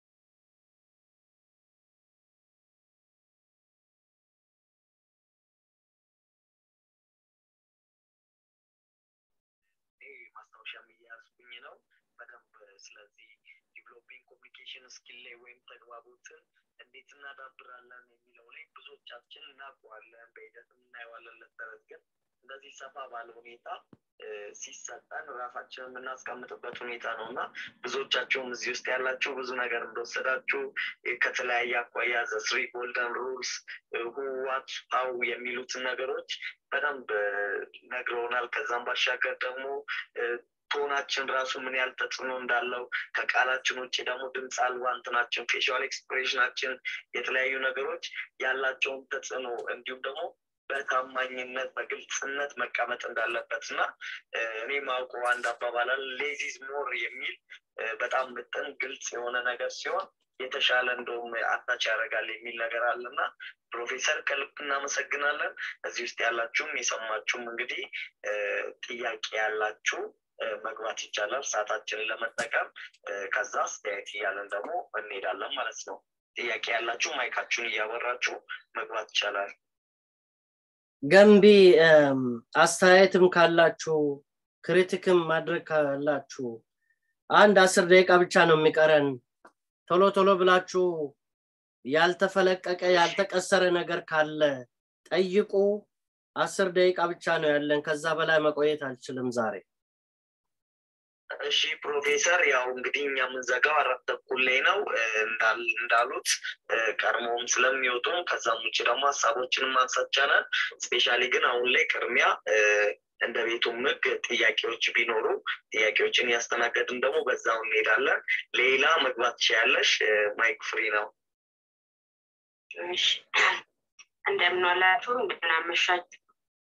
ማስታወሻ እያያዝኩኝ ነው በደንብ ስለዚህ ዲቨሎፒንግ ኮሚኒኬሽን ስኪል ላይ ወይም ተግባቦትን እንዴት እናዳብራለን የሚለው ላይ ብዙዎቻችን እናውቀዋለን በሂደት እናየዋለን ለተረት ግን እንደዚህ ሰፋ ባለ ሁኔታ ሲሰጠን ራሳችንን የምናስቀምጥበት ሁኔታ ነው እና ብዙዎቻቸውም እዚህ ውስጥ ያላችሁ ብዙ ነገር እንደወሰዳችሁ ከተለያየ አኳያ ዘስሪ ጎልደን ሩልስ ሁዋት ሀው የሚሉትን ነገሮች በደንብ ነግረውናል ከዛም ባሻገር ደግሞ ቶናችን ራሱ ምን ያህል ተጽዕኖ እንዳለው ከቃላችን ውጭ ደግሞ ድምፅ አልባ እንትናችን ፌሻል ኤክስፕሬሽናችን የተለያዩ ነገሮች ያላቸውን ተጽዕኖ እንዲሁም ደግሞ በታማኝነት በግልጽነት መቀመጥ እንዳለበት እና እኔ ማውቀው አንድ አባባላል ሌዚዝ ሞር የሚል በጣም ምጥን ግልጽ የሆነ ነገር ሲሆን የተሻለ እንደውም አታች ያደርጋል የሚል ነገር አለና ፕሮፌሰር ከልብ እናመሰግናለን እዚህ ውስጥ ያላችሁም የሰማችሁም እንግዲህ ጥያቄ ያላችሁ መግባት ይቻላል ሰዓታችንን ለመጠቀም ከዛ አስተያየት እያለን ደግሞ እንሄዳለን ማለት ነው ጥያቄ ያላችሁ ማይካችሁን እያበራችሁ መግባት ይቻላል ገንቢ አስተያየትም ካላችሁ ክሪቲክም ማድረግ ካላችሁ አንድ አስር ደቂቃ ብቻ ነው የሚቀረን ቶሎ ቶሎ ብላችሁ ያልተፈለቀቀ ያልተቀሰረ ነገር ካለ ጠይቁ አስር ደቂቃ ብቻ ነው ያለን ከዛ በላይ መቆየት አልችልም ዛሬ እሺ ፕሮፌሰር ያው እንግዲህ እኛ የምንዘጋው አራት ተኩል ላይ ነው እንዳሉት ቀድሞም ስለሚወጡም ከዛም ውጭ ደግሞ ሀሳቦችንም ማንሳት ይቻላል ስፔሻሊ ግን አሁን ላይ ቅድሚያ እንደ ቤቱ ምግ ጥያቄዎች ቢኖሩ ጥያቄዎችን እያስተናገድን ደግሞ በዛው እንሄዳለን ሌላ መግባት ትችያለሽ ማይክ ፍሪ ነው እንደምንዋላችሁ እንደምናመሻችሁ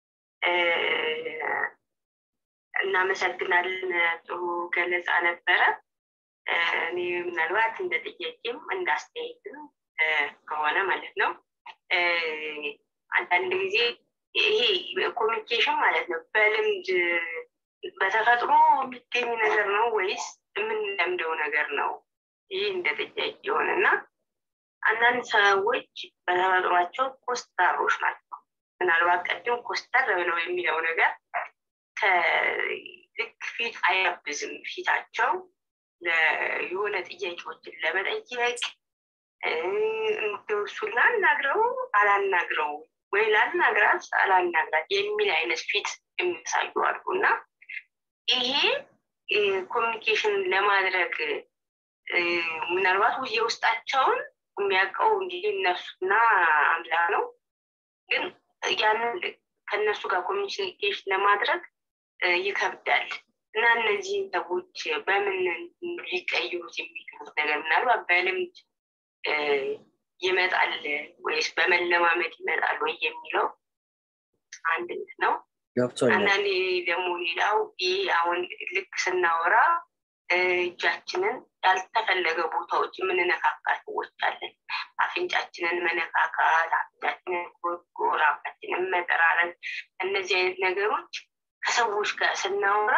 እናመሰግናለን ጥሩ ገለጻ ነበረ እኔ ምናልባት እንደ ጥያቄም እንደ አስተያየትም ከሆነ ማለት ነው አንዳንድ ጊዜ ይሄ ኮሚኒኬሽን ማለት ነው በልምድ በተፈጥሮ የሚገኝ ነገር ነው ወይስ የምንለምደው ነገር ነው ይህ እንደ ጥያቄ የሆነ እና አንዳንድ ሰዎች በተፈጥሯቸው ኮስታሮች ናቸው ምናልባት ቀድም ኮስተር ብለው የሚለው ነገር ልክ ፊት አያብዝም ፊታቸው የሆነ ጥያቄዎችን ለመጠየቅ እሱን ላናግረው አላናግረው ወይ ላናግራት አላናግራት የሚል አይነት ፊት የሚያሳዩ አሉ እና ይሄ ኮሚኒኬሽን ለማድረግ ምናልባት የውስጣቸውን የሚያውቀው እንግዲህ እነሱና አምላክ ነው ግን ያንን ከእነሱ ጋር ኮሚኒኬሽን ለማድረግ ይከብዳል እና እነዚህን ሰዎች በምን ሊቀይሩት የሚችሉት ነገር ምናልባት በልምድ ይመጣል ወይስ በመለማመድ ይመጣል ወይ የሚለው አንድ ነው አንዳንዴ ደግሞ ሌላው ይህ አሁን ልክ ስናወራ እጃችንን ያልተፈለገ ቦታዎች የምንነካካ ሰዎች አለን አፍንጫችንን መነካካት አፍንጫችንን ጎርጎር አፋችንን መጠራረግ እነዚህ አይነት ነገሮች ከሰዎች ጋር ስናወራ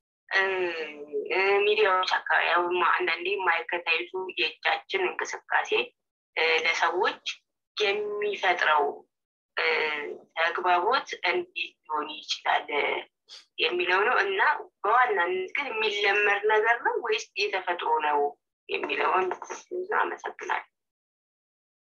ሚዲያዎች አካባቢ አንዳንዴ የማይከታይዙ የእጃችን እንቅስቃሴ ለሰዎች የሚፈጥረው ተግባቦት እንዴት ሊሆን ይችላል የሚለው ነው እና በዋናነት ግን የሚለመድ ነገር ነው ወይስ የተፈጥሮ ነው የሚለውን አመሰግናል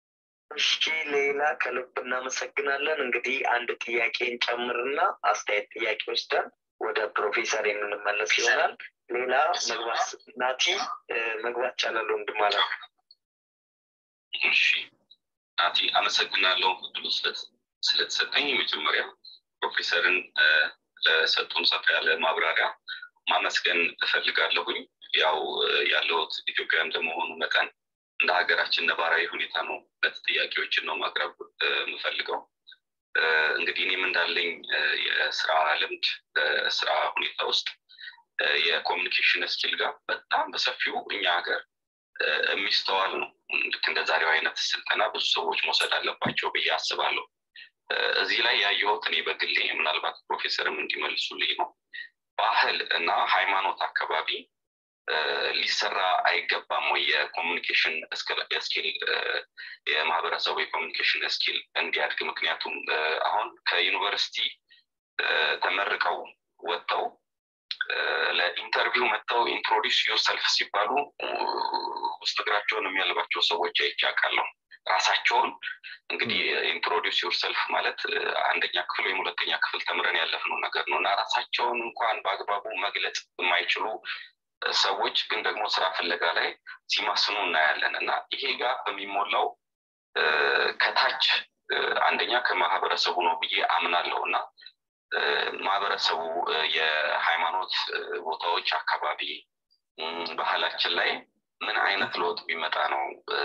እሺ ሌላ ከልብ እናመሰግናለን። እንግዲህ አንድ ጥያቄን ጨምርና አስተያየት ጥያቄ ወስደን ወደ ፕሮፌሰር የምንመለስ ይሆናል። ሌላ መግባት ናቲ መግባት ቻላል ወንድም ማለት ነው። እሺ ናቲ አመሰግናለሁ እድሉ ስለተሰጠኝ መጀመሪያ ፕሮፌሰርን ለሰጡን ሰፋ ያለ ማብራሪያ ማመስገን እፈልጋለሁኝ። ያው ያለሁት ኢትዮጵያ እንደመሆኑ መጠን እንደ ሀገራችን ነባራዊ ሁኔታ ነው ሁለት ጥያቄዎችን ነው ማቅረብ የምፈልገው። እንግዲህ እኔም እንዳለኝ የስራ ልምድ በስራ ሁኔታ ውስጥ የኮሚኒኬሽን ስኪል ጋር በጣም በሰፊው እኛ ሀገር የሚስተዋል ነው። ልክ እንደ ዛሬው አይነት ስልጠና ብዙ ሰዎች መውሰድ አለባቸው ብዬ አስባለሁ። እዚህ ላይ ያየሁት እኔ በግሌ ምናልባት ፕሮፌሰርም እንዲመልሱልኝ ነው ባህል እና ሃይማኖት አካባቢ ሊሰራ አይገባም ወይ የኮሚኒኬሽን ስኪል የማህበረሰቡ የኮሚኒኬሽን ስኪል እንዲያድግ ምክንያቱም አሁን ከዩኒቨርሲቲ ተመርቀው ወጥተው ለኢንተርቪው መጥተው ኢንትሮዲስ ዮርሰልፍ ሲባሉ ውስጥ እግራቸውን የሚያልባቸው ሰዎች አይቻቃለሁ ራሳቸውን እንግዲህ ኢንትሮዲስ ዮርሰልፍ ማለት አንደኛ ክፍል ወይም ሁለተኛ ክፍል ተምረን ያለፍነው ነገር ነው እና ራሳቸውን እንኳን በአግባቡ መግለጽ የማይችሉ ሰዎች ግን ደግሞ ስራ ፍለጋ ላይ ሲማስኑ እናያለን እና ይሄ ጋር በሚሞላው ከታች አንደኛ ከማህበረሰቡ ነው ብዬ አምናለሁ እና ማህበረሰቡ የሃይማኖት ቦታዎች አካባቢ ባህላችን ላይ ምን አይነት ለውጥ ቢመጣ ነው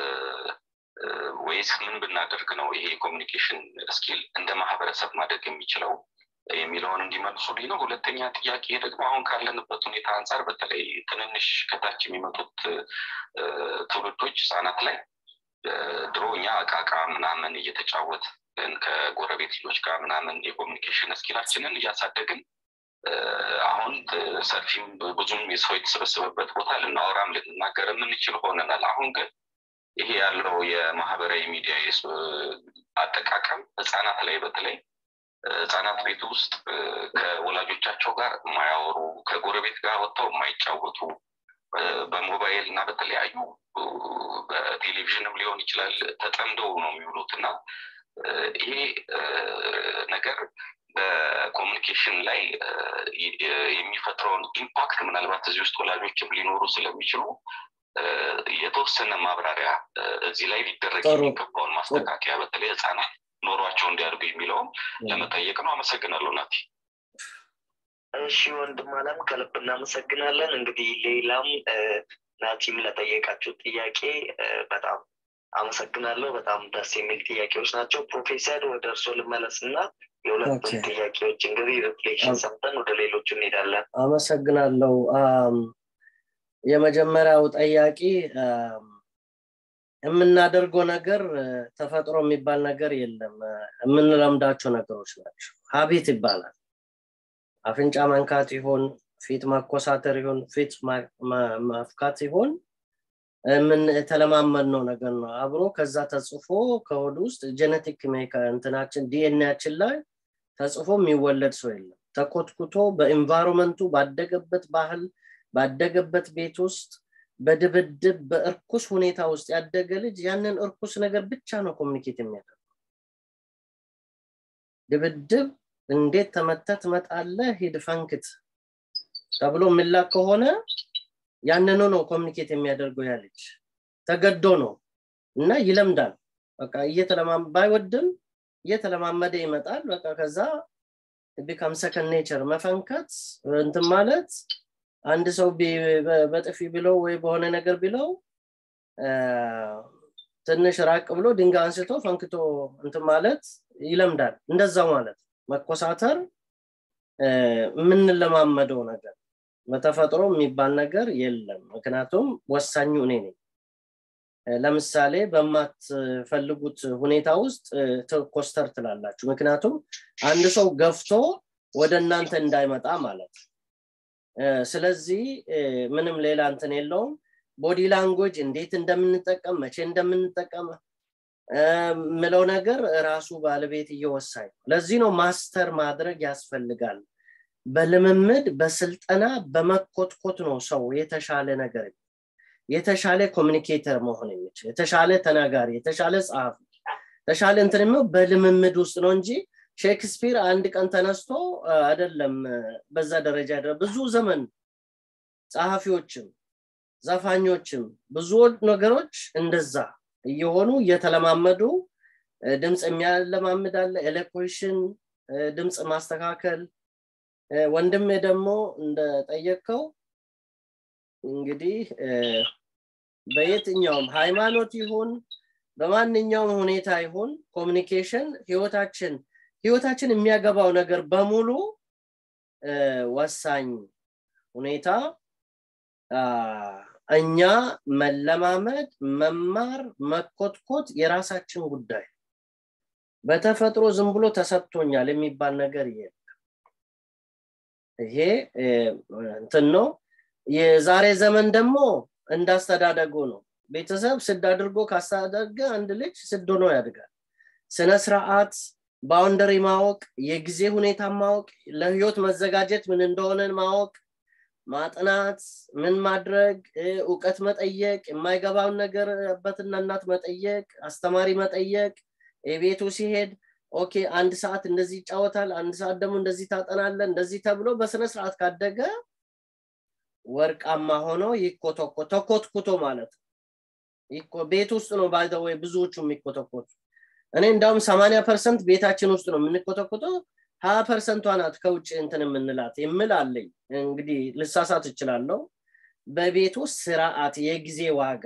ወይስ ምን ብናደርግ ነው ይሄ ኮሚኒኬሽን ስኪል እንደ ማህበረሰብ ማደግ የሚችለው የሚለውን እንዲመልሱልኝ ነው። ሁለተኛ ጥያቄ ደግሞ አሁን ካለንበት ሁኔታ አንጻር በተለይ ትንንሽ ከታች የሚመጡት ትውልዶች ህጻናት ላይ ድሮ እኛ እቃቃ ምናምን እየተጫወት ከጎረቤት ልጆች ጋር ምናምን የኮሚኒኬሽን ስኪላችንን እያሳደግን አሁን ሰፊም ብዙም የሰው የተሰበሰበበት ቦታ ልናወራም ልንናገር የምንችል ሆነናል። አሁን ግን ይሄ ያለው የማህበራዊ ሚዲያ አጠቃቀም ህጻናት ላይ በተለይ ህጻናት ቤት ውስጥ ከወላጆቻቸው ጋር የማያወሩ ከጎረቤት ጋር ወጥተው የማይጫወቱ በሞባይል እና በተለያዩ በቴሌቪዥንም ሊሆን ይችላል ተጠምደው ነው የሚውሉት እና ይሄ ነገር በኮሚኒኬሽን ላይ የሚፈጥረውን ኢምፓክት ምናልባት እዚህ ውስጥ ወላጆችም ሊኖሩ ስለሚችሉ የተወሰነ ማብራሪያ እዚህ ላይ ሊደረግ የሚገባውን ማስተካከያ በተለይ ህጻናት ኖሯቸው እንዲያድጉ የሚለውም ለመጠየቅ ነው። አመሰግናለሁ ናቲ። እሺ ወንድም አለም ከልብ እናመሰግናለን። እንግዲህ ሌላም ናቲም ለጠየቃችሁ ጥያቄ በጣም አመሰግናለሁ። በጣም ደስ የሚል ጥያቄዎች ናቸው። ፕሮፌሰር ወደ እርስዎ ልመለስ እና የሁለቱም ጥያቄዎች እንግዲህ ሪፍሌክሽን ሰምተን ወደ ሌሎቹ እንሄዳለን። አመሰግናለሁ። የመጀመሪያው ጠያቂ የምናደርገው ነገር ተፈጥሮ የሚባል ነገር የለም። የምንለምዳቸው ነገሮች ናቸው። ሀቢት ይባላል። አፍንጫ መንካት ይሆን፣ ፊት ማኮሳተር ይሆን፣ ፊት ማፍካት ይሆን ምን የተለማመድነው ነገር ነው። አብሮ ከዛ ተጽፎ ከሆድ ውስጥ ጀነቲክ እንትናችን ዲኤንያችን ላይ ተጽፎ የሚወለድ ሰው የለም። ተኮትኩቶ በኢንቫይሮመንቱ ባደገበት ባህል ባደገበት ቤት ውስጥ በድብድብ በእርኩስ ሁኔታ ውስጥ ያደገ ልጅ ያንን እርኩስ ነገር ብቻ ነው ኮሚኒኬት የሚያደርገው። ድብድብ እንዴት ተመተ ትመጣለ ሂድ ፈንክት ተብሎ የሚላክ ከሆነ ያንኑ ነው ኮሚኒኬት የሚያደርገው ያ ልጅ ተገዶ ነው እና ይለምዳል። በቃ ባይወድም እየተለማመደ ይመጣል። በቃ ከዛ ቢካም ሰከንድ ኔቸር መፈንከት እንትን ማለት አንድ ሰው በጥፊ ብለው ወይ በሆነ ነገር ብለው ትንሽ ራቅ ብሎ ድንጋይ አንስቶ ፈንክቶ እንትን ማለት ይለምዳል። እንደዛው ማለት መኮሳተር የምንለማመደው ነገር በተፈጥሮ የሚባል ነገር የለም። ምክንያቱም ወሳኙ እኔ ነኝ። ለምሳሌ በማትፈልጉት ሁኔታ ውስጥ ኮስተር ትላላችሁ። ምክንያቱም አንድ ሰው ገፍቶ ወደ እናንተ እንዳይመጣ ማለት ስለዚህ ምንም ሌላ እንትን የለውም። ቦዲ ላንጉጅ እንዴት እንደምንጠቀም መቼ እንደምንጠቀም ምለው ነገር ራሱ ባለቤት እየወሳኝ ነው። ለዚህ ነው ማስተር ማድረግ ያስፈልጋል። በልምምድ በስልጠና በመኮትኮት ነው ሰው የተሻለ ነገር የተሻለ ኮሚኒኬተር መሆን የሚችል የተሻለ ተናጋሪ የተሻለ ጸሐፊ ተሻለ እንትን የሚለው በልምምድ ውስጥ ነው እንጂ ሼክስፒር አንድ ቀን ተነስቶ አይደለም በዛ ደረጃ ብዙ ዘመን ጸሐፊዎችም ዘፋኞችም ብዙ ነገሮች እንደዛ እየሆኑ እየተለማመዱ ድምፅ የሚያለማምድ አለ ኤሌኮሽን ድምፅ ማስተካከል ወንድሜ ደግሞ እንደጠየቅከው እንግዲህ በየትኛውም ሃይማኖት ይሁን በማንኛውም ሁኔታ ይሁን ኮሚኒኬሽን ህይወታችን ህይወታችን የሚያገባው ነገር በሙሉ ወሳኝ ሁኔታ እኛ መለማመድ መማር መኮትኮት የራሳችን ጉዳይ በተፈጥሮ ዝም ብሎ ተሰጥቶኛል የሚባል ነገር የለም ይሄ እንትን ነው የዛሬ ዘመን ደግሞ እንዳስተዳደጉ ነው ቤተሰብ ስድ አድርጎ ካስተዳደገ አንድ ልጅ ስድ ሆኖ ያድጋል ስነ ስርዓት ባውንደሪ ማወቅ የጊዜ ሁኔታ ማወቅ ለህይወት መዘጋጀት ምን እንደሆነ ማወቅ ማጥናት ምን ማድረግ እውቀት መጠየቅ የማይገባውን ነገር አባትና እናት መጠየቅ አስተማሪ መጠየቅ የቤቱ ሲሄድ ኦኬ አንድ ሰዓት እንደዚህ ይጫወታል አንድ ሰዓት ደግሞ እንደዚህ ታጠናለ እንደዚህ ተብሎ በስነ ስርዓት ካደገ ወርቃማ ሆኖ ይኮተኮ ተኮትኩቶ ማለት ቤት ውስጥ ነው ባይዘወይ ብዙዎቹ የሚኮተኮቱ እኔ እንዳውም ሰማኒያ ፐርሰንት ቤታችን ውስጥ ነው የምንኮተኮተው ሀያ ፐርሰንቷ ናት ከውጭ እንትን የምንላት የምል አለኝ እንግዲህ ልሳሳት እችላለሁ በቤት ውስጥ ስርዓት የጊዜ ዋጋ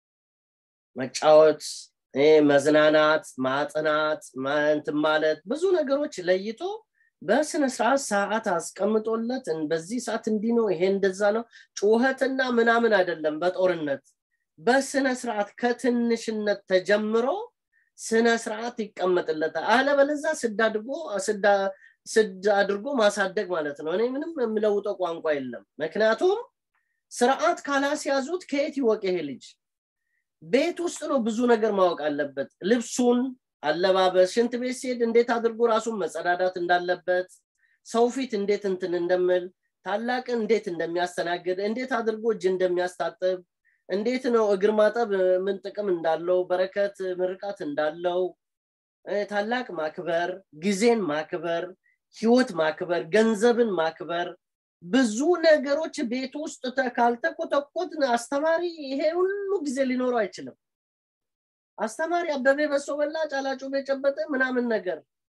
መጫወት መዝናናት ማጥናት እንትን ማለት ብዙ ነገሮች ለይቶ በስነ ስርዓት ሰዓት አስቀምጦለት በዚህ ሰዓት እንዲህ ነው ይሄ እንደዛ ነው ጩኸትና ምናምን አይደለም በጦርነት በስነ ስርዓት ከትንሽነት ተጀምሮ ስነ ስርዓት ይቀመጥለታል አለበለዛ ስድ አድርጎ ስድ አድርጎ ማሳደግ ማለት ነው እኔ ምንም የምለውጠው ቋንቋ የለም ምክንያቱም ስርዓት ካላስያዙት ከየት ይወቅ ይሄ ልጅ ቤት ውስጥ ነው ብዙ ነገር ማወቅ አለበት ልብሱን አለባበስ ሽንት ቤት ሲሄድ እንዴት አድርጎ ራሱን መጸዳዳት እንዳለበት ሰው ፊት እንዴት እንትን እንደምል ታላቅን እንዴት እንደሚያስተናግድ እንዴት አድርጎ እጅ እንደሚያስታጥብ እንዴት ነው እግር ማጠብ ምን ጥቅም እንዳለው በረከት ምርቃት እንዳለው ታላቅ ማክበር ጊዜን ማክበር ህይወት ማክበር ገንዘብን ማክበር ብዙ ነገሮች ቤት ውስጥ ካልተቆጠቆት አስተማሪ ይሄ ሁሉ ጊዜ ሊኖረው አይችልም አስተማሪ አበቤ በሶ በላ ጫላጩ የጨበጠ ምናምን ነገር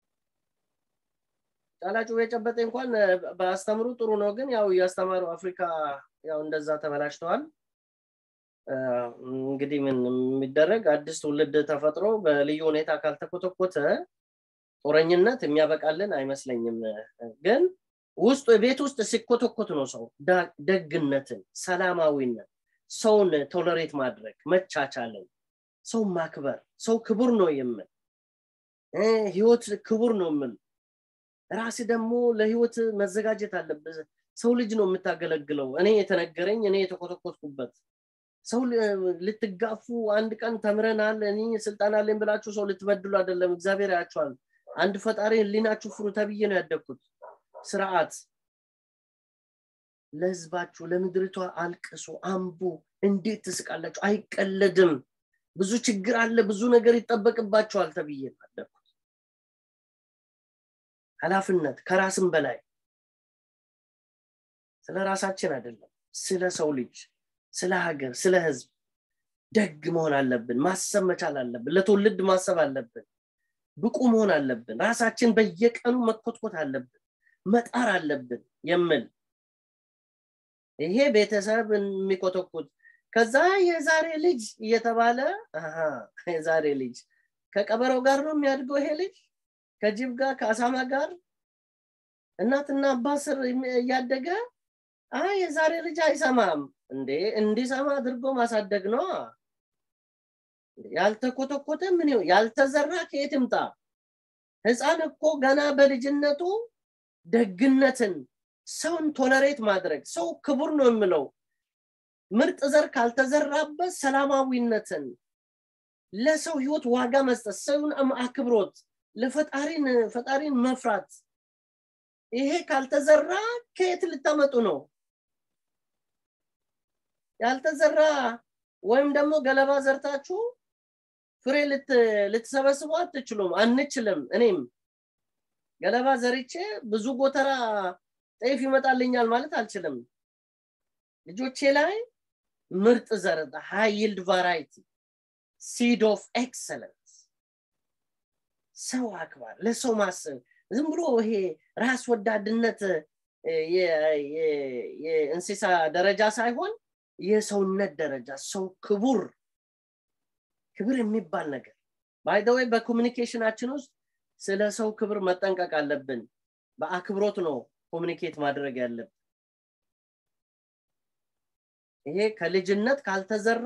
ጫላጩ የጨበጠ እንኳን በአስተምሩ ጥሩ ነው ግን ያው እያስተማሩ አፍሪካ ያው እንደዛ ተበላሽተዋል እንግዲህ ምን የሚደረግ አዲስ ትውልድ ተፈጥሮ በልዩ ሁኔታ ካልተኮተኮተ ጦረኝነት የሚያበቃልን አይመስለኝም ግን ውስጡ ቤት ውስጥ ሲኮተኮት ነው ሰው ደግነትን ሰላማዊነት ሰውን ቶለሬት ማድረግ መቻቻልን ሰው ማክበር ሰው ክቡር ነው የምል ህይወት ክቡር ነው የምል ራስ ደግሞ ለህይወት መዘጋጀት አለብህ ሰው ልጅ ነው የምታገለግለው እኔ የተነገረኝ እኔ የተኮተኮትኩበት ሰው ልትጋፉ አንድ ቀን ተምረናል እኔ ስልጣን አለኝ ብላችሁ ሰው ልትበድሉ አይደለም እግዚአብሔር ያቸዋል አንድ ፈጣሪ ህሊናችሁ ፍሩ ተብዬ ነው ያደግኩት ስርዓት ለህዝባችሁ ለምድሪቷ አልቅሱ አንቡ እንዴት ትስቃላችሁ አይቀለድም ብዙ ችግር አለ ብዙ ነገር ይጠበቅባቸዋል ተብዬ ያደግኩት ኃላፊነት ከራስም በላይ ስለ ራሳችን አይደለም ስለ ሰው ልጅ ስለ ሀገር ስለ ህዝብ ደግ መሆን አለብን ማሰብ መቻል አለብን ለትውልድ ማሰብ አለብን ብቁ መሆን አለብን ራሳችን በየቀኑ መኮትኮት አለብን መጣር አለብን የምል ይሄ ቤተሰብ የሚኮተኩት ከዛ የዛሬ ልጅ እየተባለ የዛሬ ልጅ ከቀበረው ጋር ነው የሚያድገው ይሄ ልጅ ከጅብ ጋር ከአሳማ ጋር እናትና አባት ስር እያደገ አይ የዛሬ ልጅ አይሰማም እንዴ እንዲሰማ አድርጎ ማሳደግ ነው ያልተኮተኮተ ምን ያልተዘራ ከየት ይምጣ ህፃን እኮ ገና በልጅነቱ ደግነትን ሰውን ቶለሬት ማድረግ ሰው ክቡር ነው የምለው ምርጥ ዘር ካልተዘራበት ሰላማዊነትን ለሰው ህይወት ዋጋ መስጠት ሰውን አክብሮት ለፈጣሪን ፈጣሪን መፍራት ይሄ ካልተዘራ ከየት ልታመጡ ነው ያልተዘራ ወይም ደግሞ ገለባ ዘርታችሁ ፍሬ ልትሰበስቡ አትችሉም አንችልም እኔም ገለባ ዘርቼ ብዙ ጎተራ ጤፍ ይመጣልኛል ማለት አልችልም ልጆቼ ላይ ምርጥ ዘር ሃይ ይልድ ቫራይቲ ሲድ ኦፍ ኤክሰለንስ ሰው አክባር ለሰው ማሰብ ዝም ብሎ ይሄ ራስ ወዳድነት የእንስሳ ደረጃ ሳይሆን የሰውነት ደረጃ ሰው ክቡር ክብር የሚባል ነገር ባይደወይ በኮሚኒኬሽናችን ውስጥ ስለ ሰው ክብር መጠንቀቅ አለብን በአክብሮት ነው ኮሚኒኬት ማድረግ ያለብን ይሄ ከልጅነት ካልተዘራ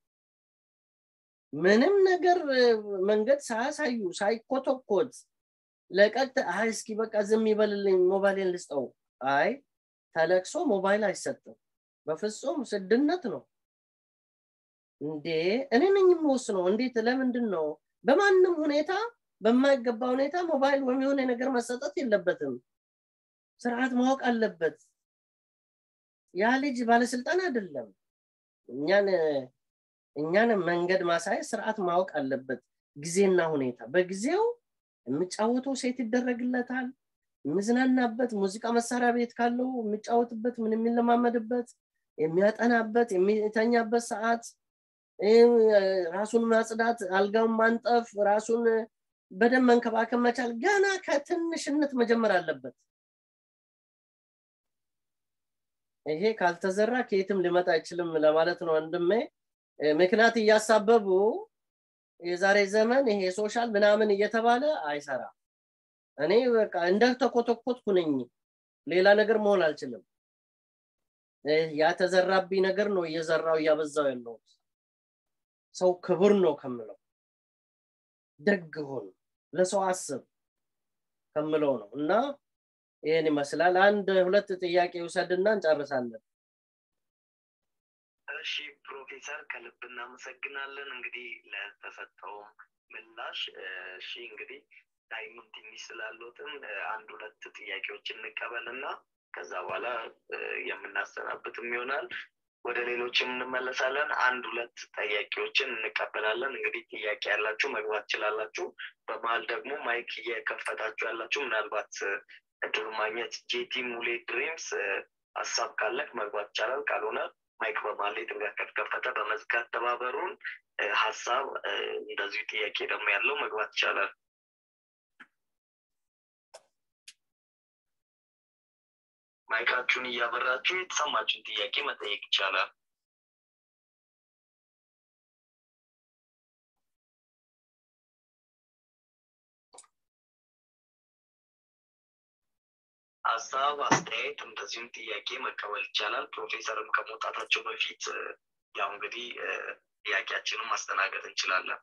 ምንም ነገር መንገድ ሳያሳዩ ሳይኮተኮት ለቀጥ አይ እስኪ በቃ ዝም ይበልልኝ ሞባይልን ልስጠው አይ ተለቅሶ ሞባይል አይሰጥም በፍጹም ስድነት ነው እንዴ እኔ ነኝ የምወስነው እንዴት ለምንድን ነው በማንም ሁኔታ በማይገባ ሁኔታ ሞባይል ወይም የሆነ ነገር መሰጠት የለበትም ስርዓት ማወቅ አለበት ያ ልጅ ባለስልጣን አይደለም እኛን እኛን መንገድ ማሳየት ስርዓት ማወቅ አለበት ጊዜና ሁኔታ በጊዜው የሚጫወተው ሴት ይደረግለታል የሚዝናናበት ሙዚቃ መሳሪያ ቤት ካለው የሚጫወትበት ምን የሚለማመድበት የሚያጠናበት የሚተኛበት ሰዓት ራሱን ማጽዳት አልጋውን ማንጠፍ ራሱን በደንብ መንከባከብ መቻል ገና ከትንሽነት መጀመር አለበት ይሄ ካልተዘራ ከየትም ሊመጣ አይችልም ለማለት ነው ወንድሜ ምክንያት እያሳበቡ የዛሬ ዘመን ይሄ ሶሻል ምናምን እየተባለ አይሰራ እኔ በቃ እንደተኮተኮትኩ ነኝ ሌላ ነገር መሆን አልችልም ያተዘራብኝ ነገር ነው እየዘራው እያበዛው ያለሁት ሰው ክቡር ነው ከምለው ደግ ሁን ለሰው አስብ ከምለው ነው እና ይህን ይመስላል አንድ ሁለት ጥያቄ ውሰድና እንጨርሳለን እሺ ፕሮፌሰር ከልብ እናመሰግናለን እንግዲህ ለተሰጠው ምላሽ እሺ እንግዲህ ታይምን ትንሽ ስላለትም አንድ ሁለት ጥያቄዎች እንቀበል እና ከዛ በኋላ የምናሰናብትም ይሆናል ወደ ሌሎችም እንመለሳለን አንድ ሁለት ጥያቄዎችን እንቀበላለን እንግዲህ ጥያቄ ያላችሁ መግባት ትችላላችሁ በመሀል ደግሞ ማይክ እየከፈታችሁ ያላችሁ ምናልባት እድሉ ማግኘት ጄቲ ሙሌ ድሪምስ ሀሳብ ካለክ መግባት ይቻላል ካልሆነ ማይክ በመሀል ላይ ድንጋት ከተከፈተ በመዝጋት ተባበሩን ሀሳብ እንደዚሁ ጥያቄ ደግሞ ያለው መግባት ይቻላል ማይካችሁን እያበራችሁ የተሰማችሁን ጥያቄ መጠየቅ ይቻላል ሀሳብ አስተያየት እንደዚሁም ጥያቄ መቀበል ይቻላል ፕሮፌሰርም ከመውጣታቸው በፊት ያው እንግዲህ ጥያቄያችንን ማስተናገድ እንችላለን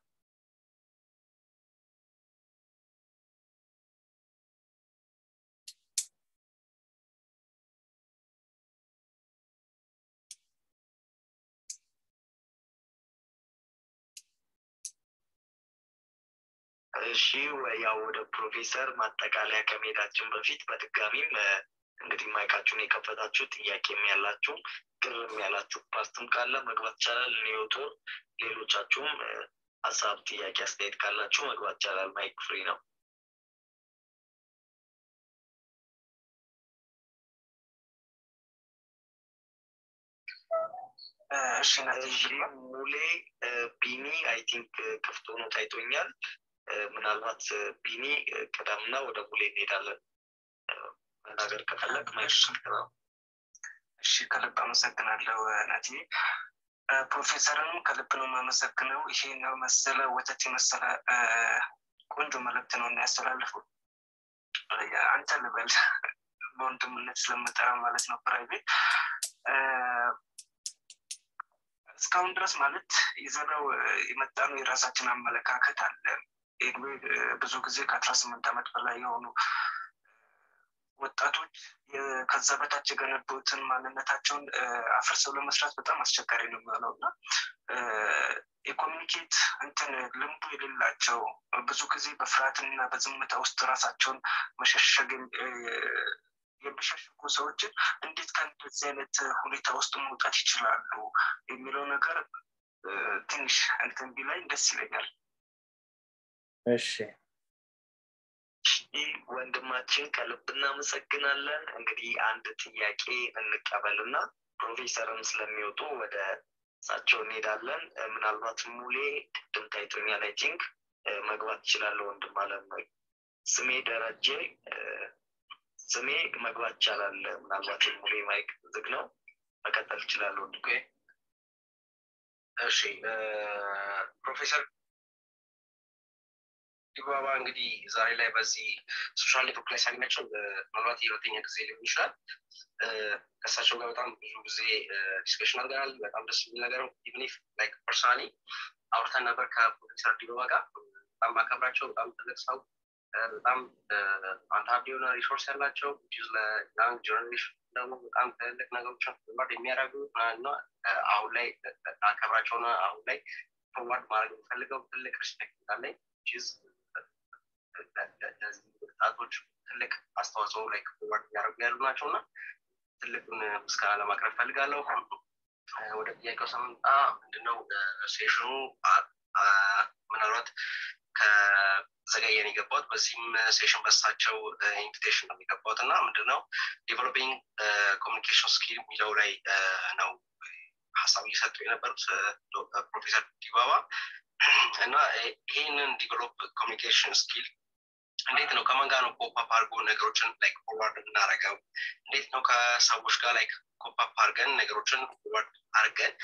እሺ ያው ወደ ፕሮፌሰር ማጠቃለያ ከመሄዳችን በፊት በድጋሚም እንግዲህ ማይካችሁን የከፈታችሁ ጥያቄም ያላችሁ ግርም ያላችሁ ፓርትም ካለ መግባት ይቻላል ኒዮቶር ሌሎቻችሁም ሀሳብ ጥያቄ አስተያየት ካላችሁ መግባት ይቻላል ማይክ ፍሪ ነው እሺ ሙሌ ቢኒ አይ ቲንክ ክፍት ሆኖ ታይቶኛል ምናልባት ቢኒ ቅደምና ወደ ሙሌ እንሄዳለን መናገር ከፈለግ ነው እሺ ከልብ አመሰግናለሁ ናቲ ፕሮፌሰርንም ከልብ ነው የማመሰግነው ይሄን መሰለ ወተት የመሰለ ቆንጆ መልእክት ነው የሚያስተላልፉ አንተ ልበል በወንድምነት ስለምጠራ ማለት ነው ፕራይቬት እስካሁን ድረስ ማለት ይዘነው የመጣ ነው የራሳችን አመለካከት አለ ኤድዌ ብዙ ጊዜ ከአስራ ስምንት ዓመት በላይ የሆኑ ወጣቶች ከዛ በታች የገነቡትን ማንነታቸውን አፍርሰው ለመስራት በጣም አስቸጋሪ ነው የሚሆነው እና የኮሚኒኬት እንትን ልምዱ የሌላቸው ብዙ ጊዜ በፍርሃትና በዝምታ ውስጥ ራሳቸውን መሸሸግ የሚሸሽጉ ሰዎችን እንዴት ከእንደዚህ አይነት ሁኔታ ውስጥ መውጣት ይችላሉ የሚለው ነገር ትንሽ እንትን ቢላይ ደስ ይለኛል እሺ ወንድማችን ከልብ እናመሰግናለን። እንግዲህ አንድ ጥያቄ እንቀበልና ፕሮፌሰርም ስለሚወጡ ወደ እሳቸው እንሄዳለን። ምናልባት ሙሌ ቅድም ታይቶኛል። አይ ቲንክ መግባት ይችላለሁ ወንድም አለም ነው። ስሜ ደረጀ ስሜ መግባት ይቻላል። ምናልባት ሙሌ ማይክ ዝግ ነው። መቀጠል ይችላል ወንድም። እሺ ፕሮፌሰር ዲባባ እንግዲህ ዛሬ ላይ በዚህ ሶሻል ኔትወርክ ላይ ሳገኛቸው ምናልባት የሁለተኛ ጊዜ ሊሆን ይችላል። ከእሳቸው ጋር በጣም ብዙ ጊዜ ዲስከሽን አድርገናል። በጣም ደስ የሚል ነገር ኢቭን ኢፍ ላይክ ፐርሰናሊ አውርተን ነበር ከፕሮፌሰር ዲባባ ጋር። በጣም ባከብራቸው በጣም ትልቅ ሰው በጣም አንታርድ የሆነ ሪሶርስ ያላቸው ለያንግ ጀኔሬሽን ደግሞ በጣም ትልቅ ነገሮችን ፎርዋርድ የሚያደርጉ እና አሁን ላይ አከብራቸውና አሁን ላይ ፎርዋርድ ማድረግ የሚፈልገው ትልቅ ሪስፔክት እንዳለኝ ወጣቶች ትልቅ አስተዋጽኦ ላይ ፎርዋርድ እያደረጉ ያሉ ናቸው እና ትልቁን ምስጋና ለማቅረብ ፈልጋለሁ። ወደ ጥያቄው ስንመጣ ምንድነው ሴሽኑ ምናልባት ከዘገየን የገባሁት በዚህም ሴሽን በሳቸው ኢንቪቴሽን ነው የገባሁት እና ምንድነው ዴቨሎፒንግ ኮሚኒኬሽን ስኪል የሚለው ላይ ነው ሀሳብ እየሰጡ የነበሩት ፕሮፌሰር ዲባባ እና ይህንን ዲቨሎፕ ኮሚኒኬሽን ስኪል እንዴት ነው ከማን ጋር ነው ኮፓፕ አድርጎ ነገሮችን ላይክ ፎርዋርድ የምናደርገው? እንዴት ነው ከሰዎች ጋር ላይክ ኮፓፕ አድርገን ነገሮችን ፎርዋርድ አድርገን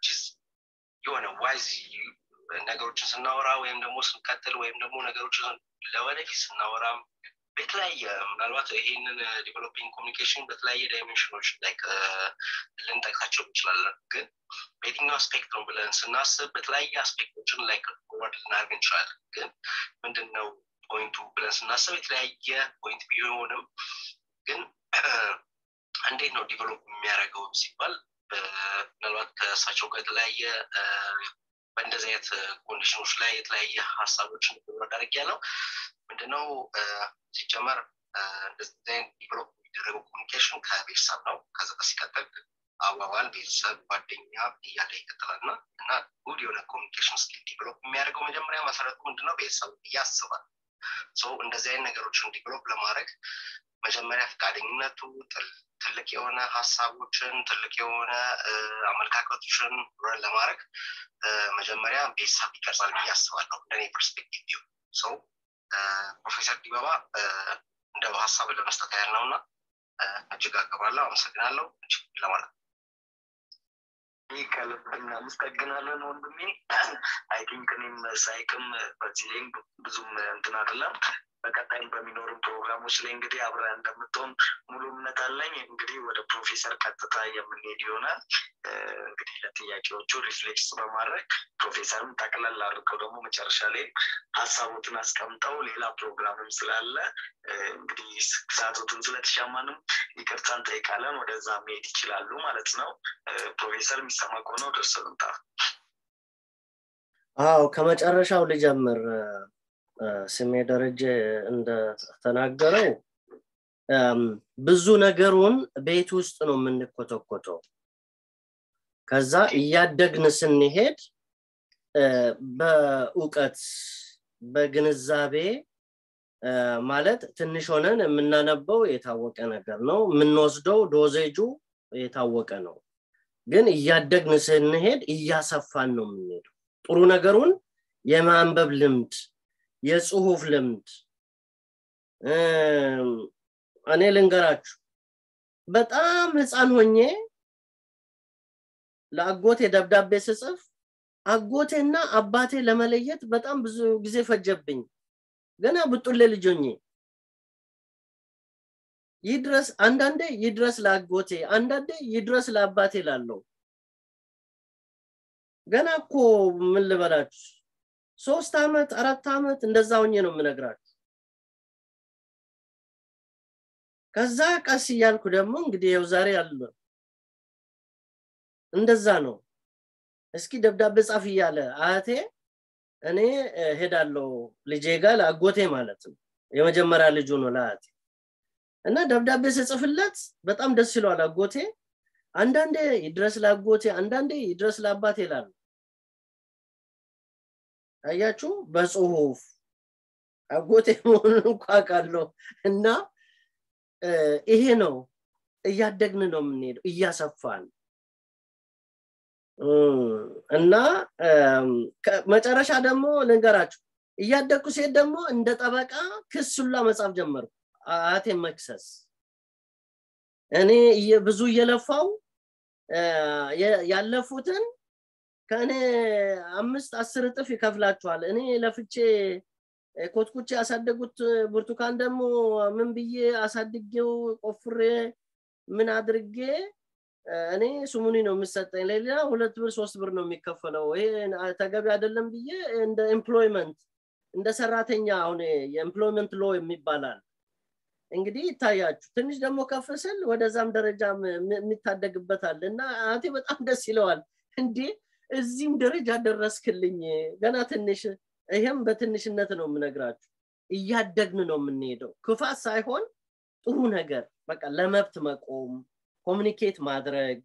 የሆነ ዋይዝ ነገሮችን ስናወራ ወይም ደግሞ ስንቀጥል ወይም ደግሞ ነገሮችን ለወደፊት ስናወራም በተለያየ ምናልባት ይህንን ዲቨሎፒንግ ኮሚኒኬሽን በተለያየ ዳይሜንሽኖች ላይክ ልንጠቅሳቸው እንችላለን። ግን በየትኛው አስፔክት ነው ብለን ስናስብ በተለያየ አስፔክቶችን ላይክ ፎርዋርድ ልናደርግ እንችላለን። ግን ምንድን ነው ፖይንቱ ብለን ስናስብ የተለያየ ፖይንት ቢሆንም ግን እንዴት ነው ዲቨሎፕ የሚያደርገው ሲባል ምናልባት ከእሳቸው ጋር የተለያየ በእንደዚህ አይነት ኮንዲሽኖች ላይ የተለያየ ሀሳቦችን ማዳረግ ያለው ምንድነው ሲጀመር እንደዚህ አይነት ዲቨሎፕ የሚደረገው ኮሚኒኬሽን ከቤተሰብ ነው። ከዛ ሲቀጥል አዋዋል፣ ቤተሰብ፣ ጓደኛ እያለ ይቀጥላል እና እና ጉድ የሆነ ኮሚኒኬሽን ስኪል ዲቨሎፕ የሚያደርገው መጀመሪያ መሰረቱ ምንድነው ቤተሰብ እያስባል ሰው እንደዚህ አይነት ነገሮችን ዲቨሎፕ ለማድረግ መጀመሪያ ፈቃደኝነቱ ትልቅ የሆነ ሀሳቦችን ትልቅ የሆነ አመለካከቶችን ለማድረግ መጀመሪያ ቤተሰብ ይቀርጻል ብዬ አስባለሁ እንደኔ ፐርስፔክቲቭ ሰው ፕሮፌሰር ዲባባ እንደ ሀሳብ ለመስጠት ያህል ነው እና እጅግ አቀባለሁ አመሰግናለሁ እጅግ ለማለት ይህ ከልብ እናመሰግናለን ወንድሜ አይ ቲንክ እኔም ሳይክም በዚህ ላይ ብዙም እንትን አይደለም በቀጣይም በሚኖሩን ፕሮግራሞች ላይ እንግዲህ አብረን እንደምትሆን ሙሉ እምነት አለኝ። እንግዲህ ወደ ፕሮፌሰር ቀጥታ የምንሄድ ይሆናል። እንግዲህ ለጥያቄዎቹ ሪፍሌክስ በማድረግ ፕሮፌሰርም ጠቅለል አድርገው ደግሞ መጨረሻ ላይ ሀሳቦትን አስቀምጠው ሌላ ፕሮግራምም ስላለ እንግዲህ ሰዓቶትን ስለተሻማንም ይቅርታ እንጠይቃለን። ወደዛ መሄድ ይችላሉ ማለት ነው። ፕሮፌሰር የሚሰማ ከሆነ ወደ እርሱ ልምጣ። አዎ ከመጨረሻው ልጀምር። ስሜ ደረጀ እንደተናገረው ብዙ ነገሩን ቤት ውስጥ ነው የምንኮተኮተው። ከዛ እያደግን ስንሄድ በእውቀት በግንዛቤ ማለት ትንሽ ሆነን የምናነበው የታወቀ ነገር ነው። የምንወስደው ዶዜጁ የታወቀ ነው። ግን እያደግን ስንሄድ እያሰፋን ነው የምንሄደው። ጥሩ ነገሩን የማንበብ ልምድ የጽሁፍ ልምድ እኔ ልንገራችሁ በጣም ህፃን ሆኜ ለአጎቴ ደብዳቤ ስጽፍ አጎቴና አባቴ ለመለየት በጣም ብዙ ጊዜ ፈጀብኝ ገና ብጡሌ ልጆኜ ይድረስ አንዳንዴ ይድረስ ለአጎቴ አንዳንዴ ይድረስ ለአባቴ ላለው ገና እኮ ምን ልበላችሁ ሶስት አመት አራት አመት እንደዛ ሆኜ ነው የምነግራችሁ ከዛ ቀስ እያልኩ ደግሞ እንግዲህ ያው ዛሬ አለ እንደዛ ነው እስኪ ደብዳቤ ጻፍ እያለ አያቴ እኔ ሄዳለው ልጄ ጋር ለአጎቴ ማለት ነው የመጀመሪያ ልጁ ነው ለአያቴ እና ደብዳቤ ስጽፍለት በጣም ደስ ይለዋል አጎቴ አንዳንዴ ይድረስ ለአጎቴ አንዳንዴ ይድረስ ለአባቴ ይላሉ አያችሁ በጽሁፍ አጎቴ መሆኑን እንኳ አውቃለሁ እና ይሄ ነው እያደግን ነው የምንሄደው እያሰፋን እና መጨረሻ ደግሞ ልንገራችሁ እያደግኩ ሴት ደግሞ እንደ ጠበቃ ክስ ሁላ መጻፍ ጀመርኩ አቴ መክሰስ እኔ ብዙ እየለፋው ያለፉትን ከእኔ አምስት አስር እጥፍ ይከፍላችኋል እኔ ለፍቼ ኮትኩቼ ያሳደጉት ብርቱካን ደግሞ ምን ብዬ አሳድጌው ቆፍሬ ምን አድርጌ እኔ ስሙኒ ነው የምሰጠኝ ለሌላ ሁለት ብር ሶስት ብር ነው የሚከፈለው ይሄ ተገቢ አይደለም ብዬ እንደ ኤምፕሎይመንት እንደ ሰራተኛ አሁን የኤምፕሎይመንት ሎ የሚባላል እንግዲህ ይታያችሁ ትንሽ ደግሞ ከፍ ስል ወደዛም ደረጃ የሚታደግበታል እና አቴ በጣም ደስ ይለዋል እንዴ እዚህም ደረጃ ደረስክልኝ ገና ትንሽ ይህም በትንሽነት ነው የምነግራችሁ እያደግን ነው የምንሄደው ክፋት ሳይሆን ጥሩ ነገር በቃ ለመብት መቆም ኮሚኒኬት ማድረግ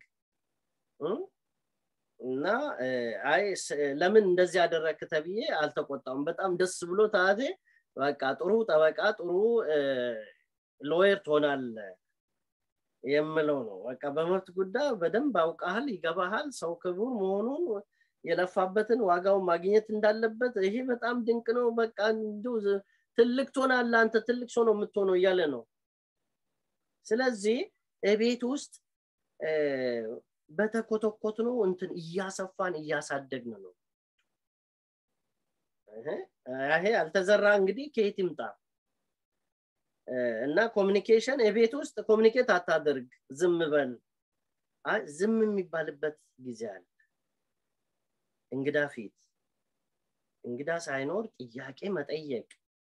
እና አይ ለምን እንደዚህ ያደረክ ተብዬ አልተቆጣም በጣም ደስ ብሎ ታቴ በቃ ጥሩ ጠበቃ ጥሩ ሎየር ትሆናለ የምለው ነው በቃ በመብት ጉዳይ በደንብ አውቃሃል ይገባሃል ሰው ክቡር መሆኑን የለፋበትን ዋጋውን ማግኘት እንዳለበት ይሄ በጣም ድንቅ ነው በቃ እንዲሁ ትልቅ ትሆናለ አንተ ትልቅ ሰው ነው የምትሆነው እያለ ነው ስለዚህ ቤት ውስጥ በተኮተኮት ነው እንትን እያሰፋን እያሳደግን ነው ይሄ አልተዘራ እንግዲህ ከየት ይምጣ እና ኮሚኒኬሽን የቤት ውስጥ ኮሚኒኬት አታደርግ ዝም በል ዝም የሚባልበት ጊዜ አለ እንግዳ ፊት እንግዳ ሳይኖር ጥያቄ መጠየቅ